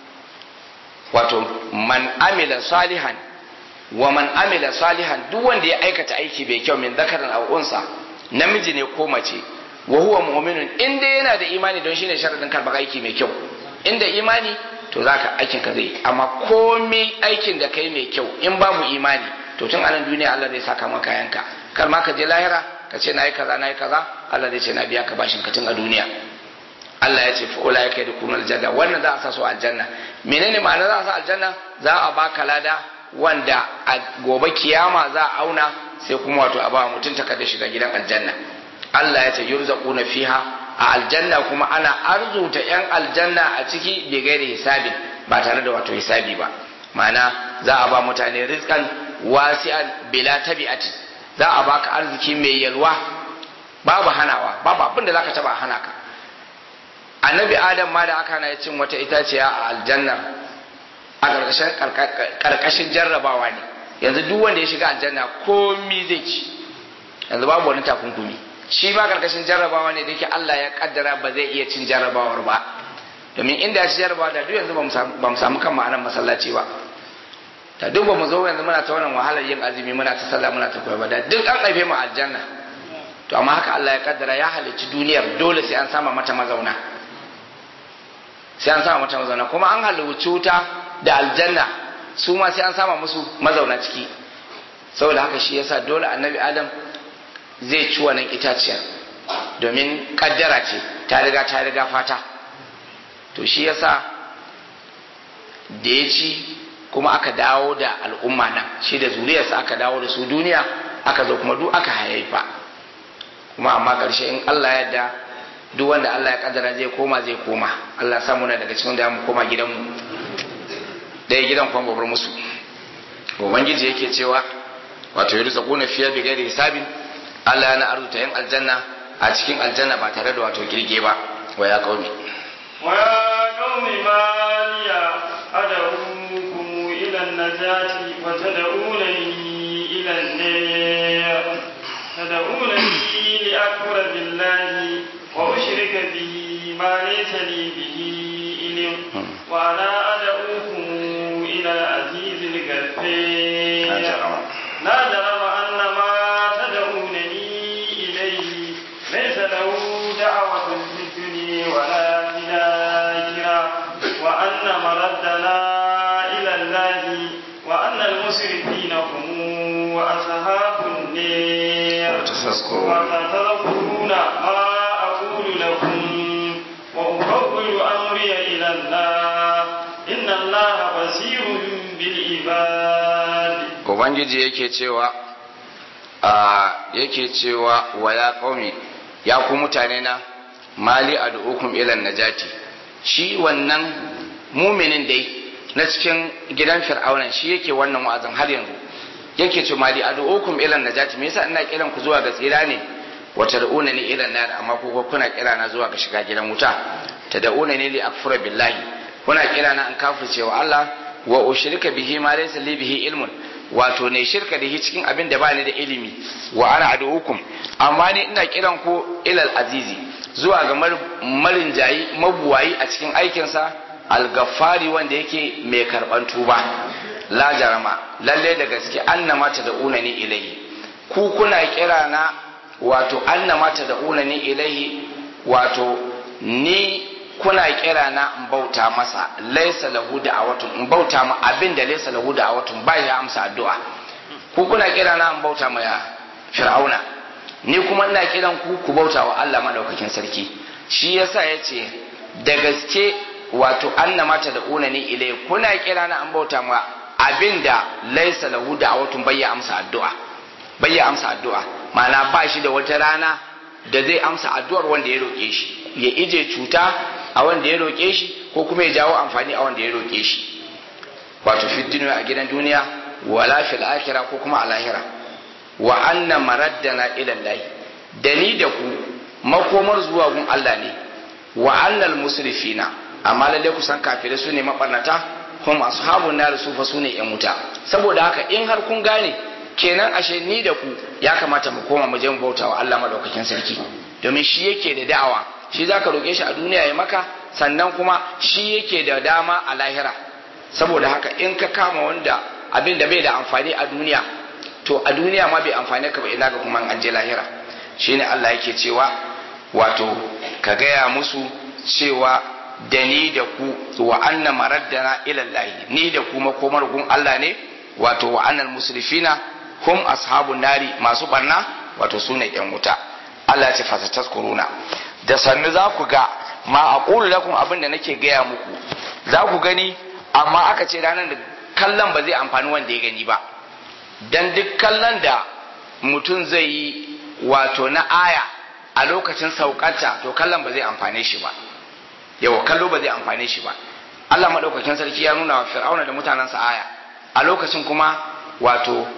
wato man amila salihan wa man amila salihan duk wanda ya aikata aiki bai kyau min zakarin aw unsa namiji ne ko mace wa huwa mu'minun in dai yana da imani don shine sharadin karɓar aiki mai kyau inda imani to zaka aikin ka zai amma komai aikin da kai mai kyau in babu imani to tun anan duniya Allah zai saka maka yanka kar ma ka je lahira ka ce nayi kaza nayi kaza Allah zai ce na biya ka bashin ka tun a duniya Allah ya ce fa ula yake da kunal aljanna wannan za a sa su aljanna menene ma'ana za a sa aljanna za a baka lada wanda a gobe kiyama za a auna sai kuma wato a ba mutum takarda shiga gidan aljanna Allah ya ce yurzaquna fiha a aljanna kuma ana arzuta yan aljanna a ciki bi gairi hisabin ba tare da wato hisabi ba ma'ana za a ba mutane rizqan wasi'an bila tabi'atin za a baka arziki mai yalwa babu hanawa babu abin da zaka taba hana ka annabi adam ma da aka hana ya cin wata itaciya a aljanna a karkashin karkashin jarrabawa ne yanzu duk wanda ya shiga aljanna komi zai ci yanzu babu wani takunkumi shi ma karkashin jarrabawa ne da yake Allah ya kaddara ba zai iya cin jarrabawar ba domin inda ya ci jarrabawa da duk yanzu ba mu samu kan ma'anar masallaci ba da duk ba mu zo yanzu muna ta wannan wahalar yin azumi muna ta sallah muna ta koyar ba da duk an haife mu aljanna to amma haka Allah ya kaddara ya halicci duniyar dole sai an sama mata mazauna sai an sama mata mazauna kuma an halicci wuta da aljanna su ma sai an sama musu mazauna ciki saboda haka shi yasa dole annabi adam zai ci wannan itaciyar domin kaddara ce ta riga ta riga fata to shi yasa da ya ci kuma aka dawo da al'umma nan shi da zuriyarsa aka dawo da su duniya aka zo kuma duk aka haifa kuma amma ƙarshe in Allah ya yarda duk wanda Allah ya kaddara zai koma zai koma Allah samu na daga cikin da mu koma gidanmu ɗaya gidan kwan gobar musu ubangiji yake cewa wato yadda zakuna fiye bi gairi hisabin Allah yana arzuta yin aljanna a cikin aljanna ba tare da wato girge ba wa ya kaumi wa ya qaumi ma liya ad'ukum ila an-najati wa tad'unani ila an-nar tad'unani li akfura billahi wa ushrika bihi ma laysa li bihi ilm wa ana ad'ukum ila al-aziz al-ghaffar la jarama anna ma tad'unani ilayhi laysa lahu da'watun fid dunya wa la fil akhirah wa anna maraddana ila Allah wa anna al-musrifina hum ashabun nar wa tatadhkuruna ma aqulu lakum wa ufawwidu amri ila Allah inna Allah basirun bil ibad ubangiji yake cewa a yake cewa wa ya qaumi ya ku mutane na mali ad'ukum ila najati shi wannan muminin dai na cikin gidan fir'auna shi yake wannan wa'azin har yanzu yake ce mali ad'ukum ila najati me yasa ina kiran ku zuwa ga tsira ne wa tad'unani ila nar amma ku kuna kira na zuwa ga shiga gidan wuta tad'unani li akfura billahi kuna kira na an kafirce wa Allah wa ushrika bihi ma laysa li bihi ilmun wato ne shirka da shi cikin abin da bani da ilimi wa ana ad'ukum amma ni ina kiran ku ilal azizi zuwa ga marin jayi mabuwayi a cikin aikinsa algafari wanda yake mai karban tuba la jarama lalle da gaske annama ta da unani ilahi ku kuna kira na wato annama ta da unani ilahi wato ni kuna kira na in bauta masa laisa lahu da'awatun in bauta ma abin da laisa lahu da'awatun ba ya amsa addu'a ku kuna kira na in bauta ma fir'auna ni kuma ina kiran ku ku bauta wa Allah madaukakin sarki shi yasa yace da gaske wato annama ta da unani ilai kuna kira na in bauta ma abin da laisa lahu da'awatun bai ya amsa addu'a bai ya amsa addu'a ma'ana ba shi da wata rana da zai amsa addu'ar wanda ya roƙe shi ya ije cuta a wanda ya roƙe shi ko kuma ya jawo amfani a wanda ya roƙe shi wato fi duniya a gidan duniya wala fil akhirah ko kuma a lahira wa anna maraddana ila Allah da ni da ku makomar zuwa gun Allah ne wa annal musrifina amma lalle ku san kafirai su ne mabarnata kuma ashabun nar su fa su ne yan wuta saboda haka in har kun gane kenan ashe ni da ku ya kamata mu koma mu je mu bautawa Allah madaukakin sarki domin shi yake da da'awa shi zaka roke shi a duniya ya maka sannan kuma shi yake da dama a lahira saboda haka in ka kama wanda abin da bai da amfani a duniya to a duniya ma bai amfani ka ba ina ga kuma an je lahira shine Allah yake cewa wato ka gaya musu cewa da ni da ku wa anna maraddana ila Allah ni da ku makomar gun Allah ne wato wa annal musrifina hum ashabun nari masu barna wato sune yan wuta Allah ya ce fasataskuruna da sannu za ku ga ma aqulu lakum abin da nake gaya muku za ku gani amma aka ce ranar da kallon ba zai amfani wanda ya gani ba dan duk kallon da mutum zai yi wato na aya a lokacin saukarta to kallon ba zai amfane shi ba yawa kallo ba zai amfane shi ba Allah madaukakin sarki ya nuna wa fir'auna da mutanensa aya a lokacin kuma wato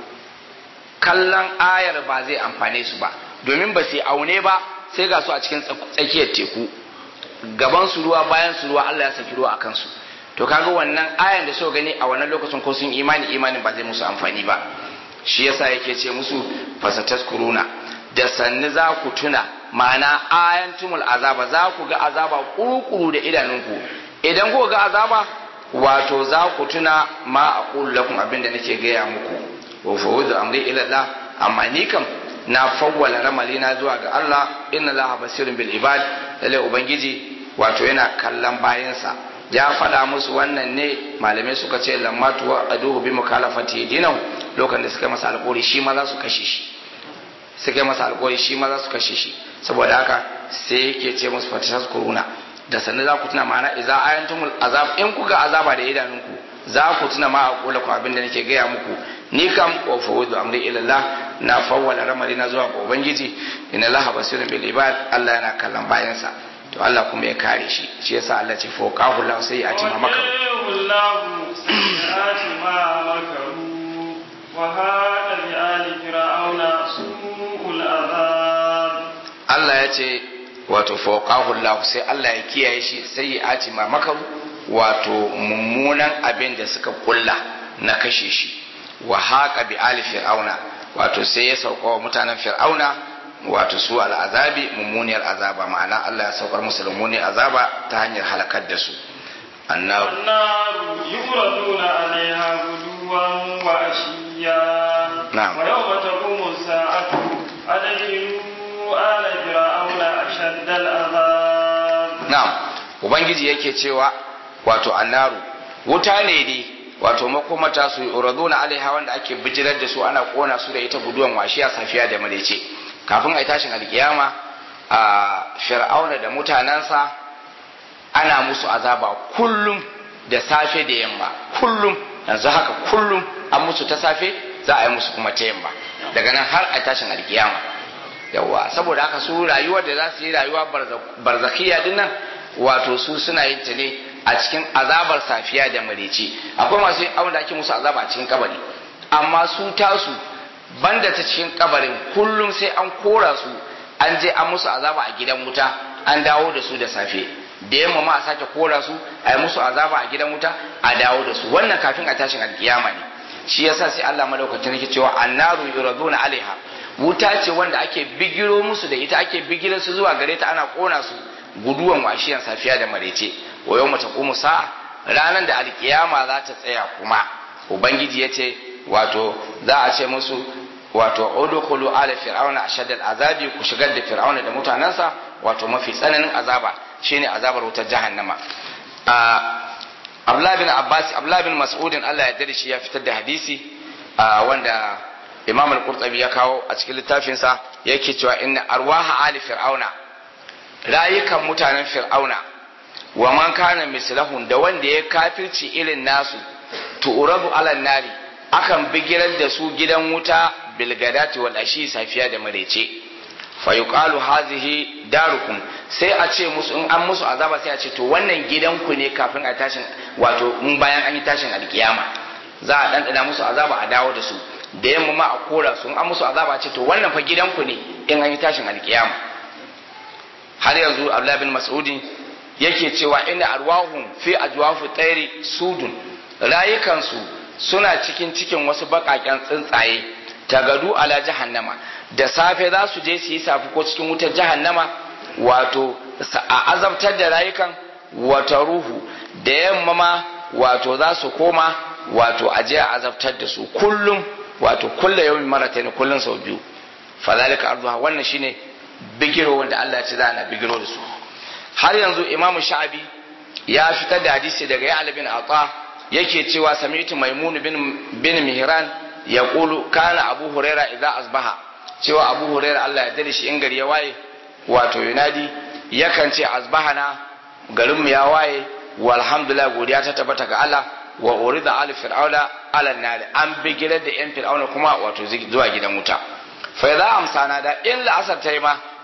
kallon ayar ba zai amfane su ba domin ba su aune ba sai ga su a cikin tsakiyar teku gaban su ruwa bayan su ruwa Allah ya saki ruwa akan su to kaga wannan ayan da suka gani a wannan lokacin ko sun imani imanin ba zai musu amfani ba shi yasa yake ce musu fasatas kuruna da sanni za ku tuna ma'ana ayantumul azaba za ku ga azaba kurukuru da idanunku idan ku ga azaba wato za ku tuna ma aqulu lakum abinda nake gaya muku wa fawudu amri ila Allah amma ni kam na fawwala ramali na zuwa ga Allah inna Allah basirun bil ibad lalle ubangiji wato yana kallon bayansa ya faɗa musu wannan ne malamai suka ce lamma tuwa aduhu bi mukalafati dinahu lokacin da suka masa alƙawari shi ma za su kashe shi suka masa alƙawari shi ma za su kashe shi saboda haka sai yake ce musu fatashas kuruna da sannan za ku tuna ma'ana idza ayantumul azab in kuga azaba da idanunku za ku tuna ma a kula ku abin da nake gaya muku ni kam wa fawudu amri ila Allah na fawwala ramari na zuwa ga ubangiji inna Allah basirun bil ibad Allah yana kallon bayansa to Allah kuma ya kare shi shi yasa Allah ce fawqahu Allah sai ya tima maka Allahu sayyi'ati ma makaru wa hada bi ali fir'auna su'ul azab Allah ya ce wato fawqahu Allah sai Allah ya kiyaye shi sai ya ati ma makaru wato mummunan abin da suka kulla na kashe shi wa haqa bi ali fir'auna wato sai ya sauka wa mutanen fir'auna wato su al'azabi mummuniyar azaba ma'ana Allah ya saukar musu da mummuniyar azaba ta hanyar halakar da su annaru annaru yuraduna alaiha guduwan wa ashiya Na'am. wa yawma taqumu sa'atu adkhilu ala fir'auna ashadda al'azab na'am ubangiji yake cewa wato annaru wuta ne ne wato makomata su uraduna alaiha wanda ake bijirar da su ana kona su da ita guduwan washiya safiya da marece kafin a yi tashin alkiyama a fir'auna da mutanensa ana musu azaba kullum da safe da yamma kullum yanzu haka kullum an musu ta safe za a yi musu kuma ta yamma daga nan har a tashin alkiyama yawa saboda haka su rayuwar da za su yi rayuwa barzakiya din nan wato su suna yin ta ne a cikin azabar safiya da marece akwai masu yin abin da ake musu azaba a cikin kabari amma su tasu banda ta cikin kabarin kullum sai an kora su an je an musu azaba a gidan wuta an dawo da su da safe da yamma ma a sake kora su a yi musu azaba a gidan wuta a dawo da su wannan kafin a tashin alkiyama ne shi yasa sai Allah madaukakin yake cewa annaru yuraduna alaiha wuta ce wanda ake bigiro musu da ita ake bigiro su zuwa gare ta ana kona su guduwan washiyan safiya da marece wa yau mata kuma sa'a ranar da alkiyama za ta tsaya kuma ubangiji ya ce wato za a ce musu wato udkhulu ala fir'auna ashad azabi ku shigar da fir'auna da mutanansa wato mafi tsananin azaba shine azabar wutar jahannama a Abdullah bin Abbas Abdullah bin Mas'ud Allah ya dade shi ya fitar da hadisi wanda Imam al-Qurtubi ya kawo a cikin littafinsa yake cewa inna arwaha ali fir'auna rayukan mutanen fir'auna wa man kana mislahum da wanda ya kafirci irin nasu tu'radu ala nari akan bigirar da su gidan wuta bilgadati wal ashi safiya da marece fa yuqalu hazihi darukum sai a ce musu in an musu azaba sai a ce to wannan gidanku ne kafin a tashin wato in bayan an yi tashin alkiyama za a dandana musu azaba a dawo da su da yamma ma a kora su in an musu azaba a ce to wannan fa gidanku ne in an yi tashin alkiyama har yanzu Abdullah bin Mas'udi yake cewa inna arwahum fi ajwafu tsairi sudun rayukansu suna cikin cikin wasu baƙaƙen tsuntsaye tagadu ala jahannama da safe za su je su yi safi ko cikin wutar jahannama wato a azabtar da rayukan wata ruhu da yamma ma wato za su koma wato a je a azabtar da su kullum wato kulla yawmin maratayn kullum sau biyu fadhalika arduha wannan shine bigiro wanda Allah ya ce za na bigiro da su har yanzu Imam Sha'abi ya fitar da hadisi daga Ya'la bin Atha yake cewa sami'tu Maimun bin bin Mihran yaqulu kana Abu Huraira idza asbaha cewa Abu Huraira Allah ya dade shi in gari ya waye wato yunadi yakan ce asbahana garin mu ya waye walhamdulillah godiya ta tabbata ga Allah wa urida al fir'auna ala nari an bigirar da yan fir'auna kuma wato zuwa gidan wuta fa idza amsana da in la'asar ta yi ma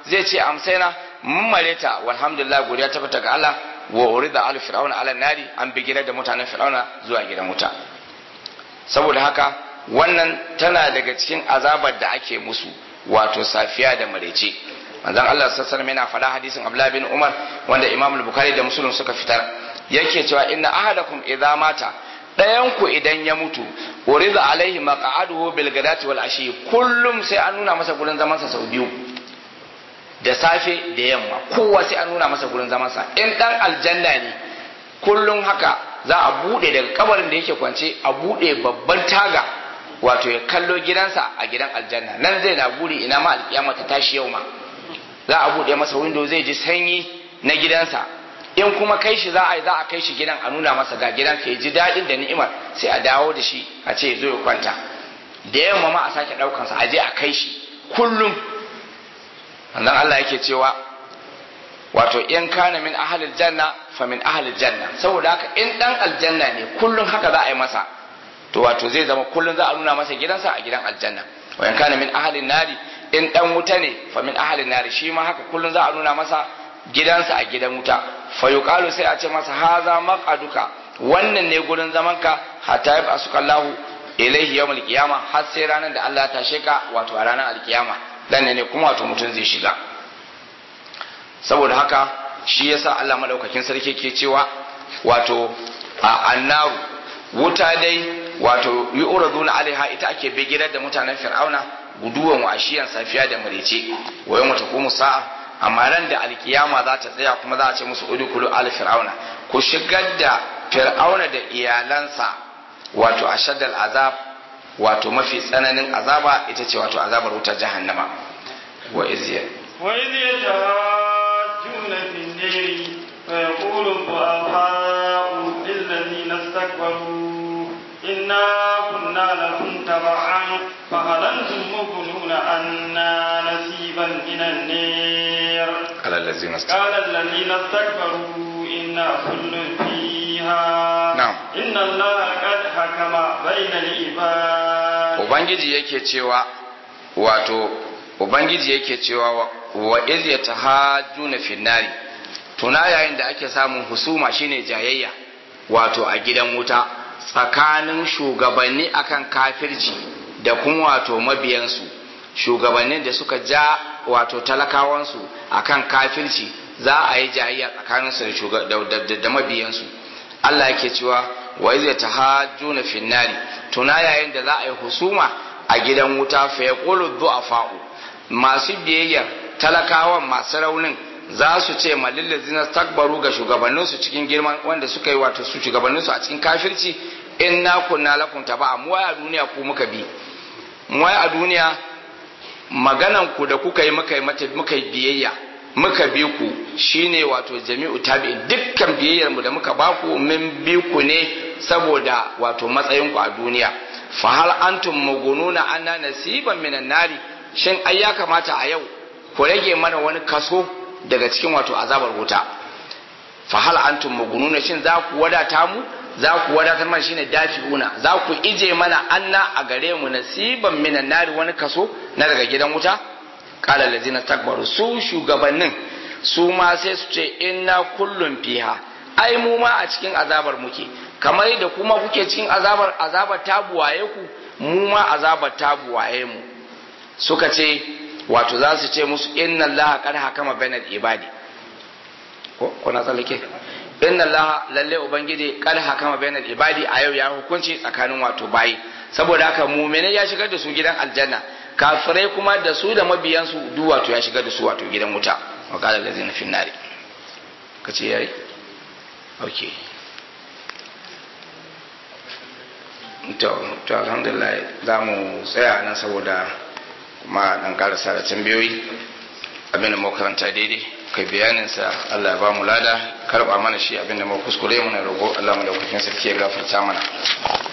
zai ce amsaina mun mareta walhamdulillah godiya ta fita ga Allah wa urida al fir'auna ala nari an bigira da mutanen fir'auna zuwa gidan wuta saboda haka wannan tana daga cikin azabar da ake musu wato safiya da marece manzon Allah sallallahu alaihi yana faɗa hadisin Abdullah bin Umar wanda Imam al-Bukhari da Muslim suka fitar yake cewa inna ahadakum idza mata dayan ku idan ya mutu uriza alaihi maq'aduhu bil gadati wal ashi kullum sai an nuna masa gurin zaman sa sau biyu da safe da yamma kowa sai an nuna masa gurin zaman sa in dan aljanna ne kullum haka za a bude daga kabarin da yake kwance a bude babban taga wato ya kallo gidansa a gidan aljanna nan zai na buri ina ma alkiyama ta tashi yau ma za a buɗe masa window zai ji sanyi na gidansa in kuma kai shi za a yi za a kai shi gidan a nuna masa ga gidan ka ji daɗin da ni'imar sai a dawo da shi a ce ya zo ya kwanta da yamma ma a sake ɗaukansa a je a kai shi kullum wannan Allah yake cewa wato in kana min ahalil janna fa min ahalil janna saboda haka in dan aljanna ne kullum haka za a yi masa to wato zai zama kullum za a nuna masa gidansa a gidan aljanna wa in kana min ahalin nari in dan wuta ne fa min ahalin nari shi ma haka kullum za a nuna masa gidansa a gidan wuta fa yuqalu sai a ce masa haza maqaduka wannan ne gurin zamanka hatta yab asukallahu ilaihi yawmul qiyama har sai ranar da Allah ya tashe ka wato a ranar alkiyama dan ne kuma wato mutum zai shiga saboda haka shi yasa Allah madaukakin sarki ke cewa wato a annaru wuta dai wato yu'raduna alaiha ita ake bigirar da mutanen fir'auna guduwan wa ashiyan safiya da marece wa yawma taqumu sa'a amma ran da alkiyama za ta tsaya kuma za a ce musu udkhulu al fir'auna ku shigar da fir'auna da iyalansa wato ashaddal azab wato mafi tsananin azaba ita ce wato azabar wutar jahannama wa izya wa idh yatahajjuna fi an-nar fa yaqulu ad-du'afa'u lilladhina istakbaru inna kunna lakum tab'an fa hal antum mughnuna anna nasiban min an-nar qala allazina qala alladhina istakbaru inna kullun fiha Na'am. inna allaha qad hakama bayna al-ibad ubangiji yake cewa wato ubangiji yake cewa wa- wa iz yatahajjuna fin nari tuna yayin da ake samun husuma shine jayayya wato a gidan wuta tsakanin shugabanni akan kafirci da kuma wato mabiyansu shugabannin da suka ja wato talakawansu akan kafirci za a yi jayayya tsakaninsu da shuga- da- da- da- da mabiyansu Allah yake cewa wa iz yatahajjuna fin nari tuna yayin da za a yi husuma a gidan wuta fa yaqulu du'afa'u masu biyayya talakawan masu raunin za su ce malillazina takbaru ga shugabanninsu cikin girman wanda suka yi wato su shugabanninsu a cikin kafirci inna kunna lakum taba'a mu a duniya ku muka bi mu a duniya maganan ku da kuka yi muka yi mata muka yi biyayya muka bi ku shine wato jami'u tabi'in dukkan biyayyar mu da muka ba ku min bi ku ne saboda wato matsayin ku a duniya fa hal antum mugununa anna nasiban minan nari shin ai ya kamata a yau ku rage mana wani kaso daga cikin wato azabar wuta fa hal antum mugununa shin za ku wadata mu za ku wadatar mana shine dafi'una za ku ije mana anna a gare mu nasiban minan nari wani kaso na daga gidan wuta qala allazina takbaru su shugabannin su ma sai su ce inna kullum fiha ai mu ma a cikin azabar muke kamar da kuma kuke cikin azabar azabar ta buwaye ku mu ma azabar ta buwaye mu suka ce wato za su ce musu inna allaha qad hakama bainal ibadi ko ko na tsallake inna allaha lalle ubangiji qad hakama bainal ibadi a yau ya hukunci tsakanin wato bayi saboda haka mu'mini ya shigar da su gidan aljanna kafirai kuma da su da mabiyansu duk wato ya shigar da su wato gidan wuta wa qala allazina fin nari kace yayi okay to to alhamdulillah za mu tsaya nan saboda kuma dan karasa da tambayoyi abin da mu karanta daidai kai bayanin sa Allah ya ba mu lada karba mana shi abin da mu kuskure mu na rogo Allah mu da sarki ya gafarta mana